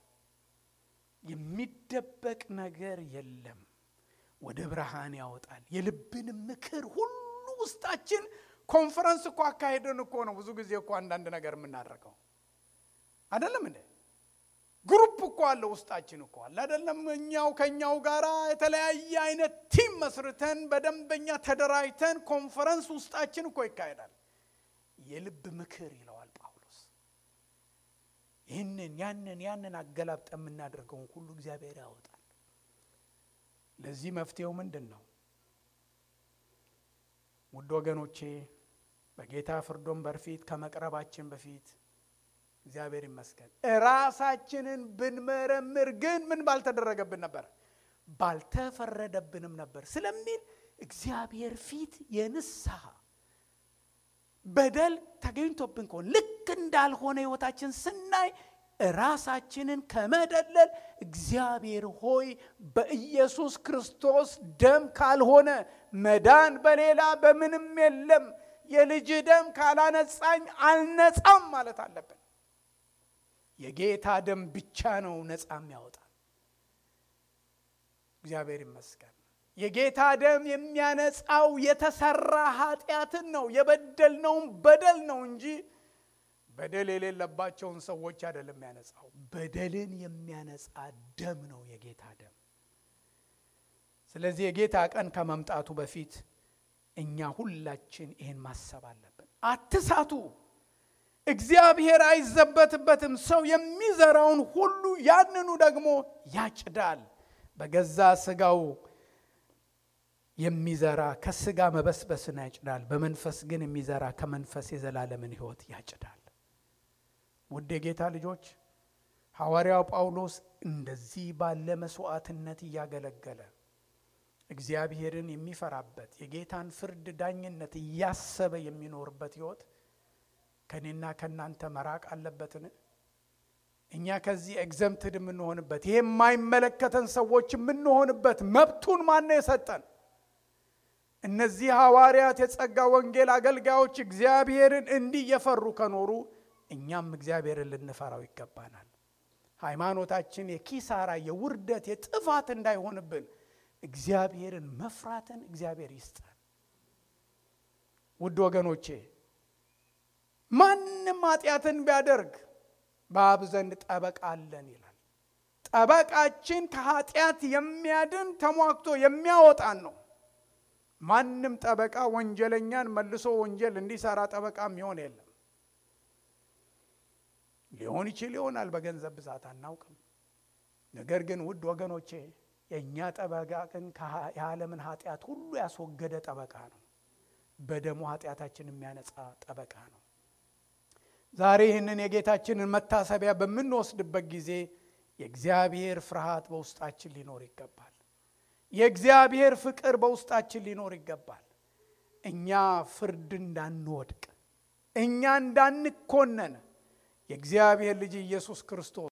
የሚደበቅ ነገር የለም። ወደ ብርሃን ያወጣል። የልብንም ምክር ሁሉ ውስጣችን ኮንፈረንስ እኮ አካሄደን እኮ ነው ብዙ ጊዜ እኮ አንዳንድ ነገር የምናደርገው አይደለም እንዴ? ግሩፕ እኮ አለ ውስጣችን እኮ አለ አይደለም? እኛው ከኛው ጋር የተለያየ አይነት ቲም መስርተን በደንበኛ ተደራጅተን ኮንፈረንስ ውስጣችን እኮ ይካሄዳል። የልብ ምክር ይለዋል ጳውሎስ። ይህንን ያንን ያንን አገላብጠ የምናደርገውን ሁሉ እግዚአብሔር ያወጣል። ለዚህ መፍትሄው ምንድን ነው? ውድ ወገኖቼ በጌታ ፍርድ ወንበር ፊት ከመቅረባችን በፊት እግዚአብሔር ይመስገን ራሳችንን ብንመረምር ግን ምን ባልተደረገብን ነበር፣ ባልተፈረደብንም ነበር ስለሚል እግዚአብሔር ፊት የንስሐ በደል ተገኝቶብን ከሆነ ልክ እንዳልሆነ ሕይወታችን ስናይ ራሳችንን ከመደለል እግዚአብሔር ሆይ በኢየሱስ ክርስቶስ ደም ካልሆነ መዳን በሌላ በምንም የለም፣ የልጅ ደም ካላነጻኝ አልነጻም ማለት አለብን። የጌታ ደም ብቻ ነው ነፃ የሚያወጣ። እግዚአብሔር ይመስገን። የጌታ ደም የሚያነጻው የተሰራ ኃጢአትን ነው የበደልነውን በደል ነው እንጂ በደል የሌለባቸውን ሰዎች አይደለም የሚያነጻው። በደልን የሚያነጻ ደም ነው የጌታ ደም። ስለዚህ የጌታ ቀን ከመምጣቱ በፊት እኛ ሁላችን ይህን ማሰብ አለብን። አትሳቱ። እግዚአብሔር አይዘበትበትም። ሰው የሚዘራውን ሁሉ ያንኑ ደግሞ ያጭዳል። በገዛ ስጋው የሚዘራ ከስጋ መበስበስን ያጭዳል። በመንፈስ ግን የሚዘራ ከመንፈስ የዘላለምን ሕይወት ያጭዳል። ውድ የጌታ ልጆች ሐዋርያው ጳውሎስ እንደዚህ ባለ መስዋዕትነት እያገለገለ እግዚአብሔርን የሚፈራበት የጌታን ፍርድ ዳኝነት እያሰበ የሚኖርበት ሕይወት ከእኔና ከእናንተ መራቅ አለበትን? እኛ ከዚህ ኤግዘምትድ የምንሆንበት ይሄ የማይመለከተን ሰዎች የምንሆንበት መብቱን ማነው የሰጠን? እነዚህ ሐዋርያት የጸጋ ወንጌል አገልጋዮች እግዚአብሔርን እንዲህ እየፈሩ ከኖሩ እኛም እግዚአብሔርን ልንፈራው ይገባናል። ሃይማኖታችን የኪሳራ የውርደት የጥፋት እንዳይሆንብን እግዚአብሔርን መፍራትን እግዚአብሔር ይስጠን። ውድ ወገኖቼ ማንም ኃጢአትን ቢያደርግ በአብ ዘንድ ጠበቃ አለን ይላል። ጠበቃችን ከኃጢአት የሚያድን ተሟግቶ የሚያወጣን ነው። ማንም ጠበቃ ወንጀለኛን መልሶ ወንጀል እንዲሰራ ጠበቃ የሚሆን የለም። ሊሆን ይችል ይሆናል፣ በገንዘብ ብዛት አናውቅም። ነገር ግን ውድ ወገኖቼ የእኛ ጠበቃ ግን የዓለምን ኃጢአት ሁሉ ያስወገደ ጠበቃ ነው። በደሙ ኃጢአታችን የሚያነጻ ጠበቃ ነው። ዛሬ ይህንን የጌታችንን መታሰቢያ በምንወስድበት ጊዜ የእግዚአብሔር ፍርሃት በውስጣችን ሊኖር ይገባል። የእግዚአብሔር ፍቅር በውስጣችን ሊኖር ይገባል። እኛ ፍርድ እንዳንወድቅ፣ እኛ እንዳንኮነን የእግዚአብሔር ልጅ ኢየሱስ ክርስቶስ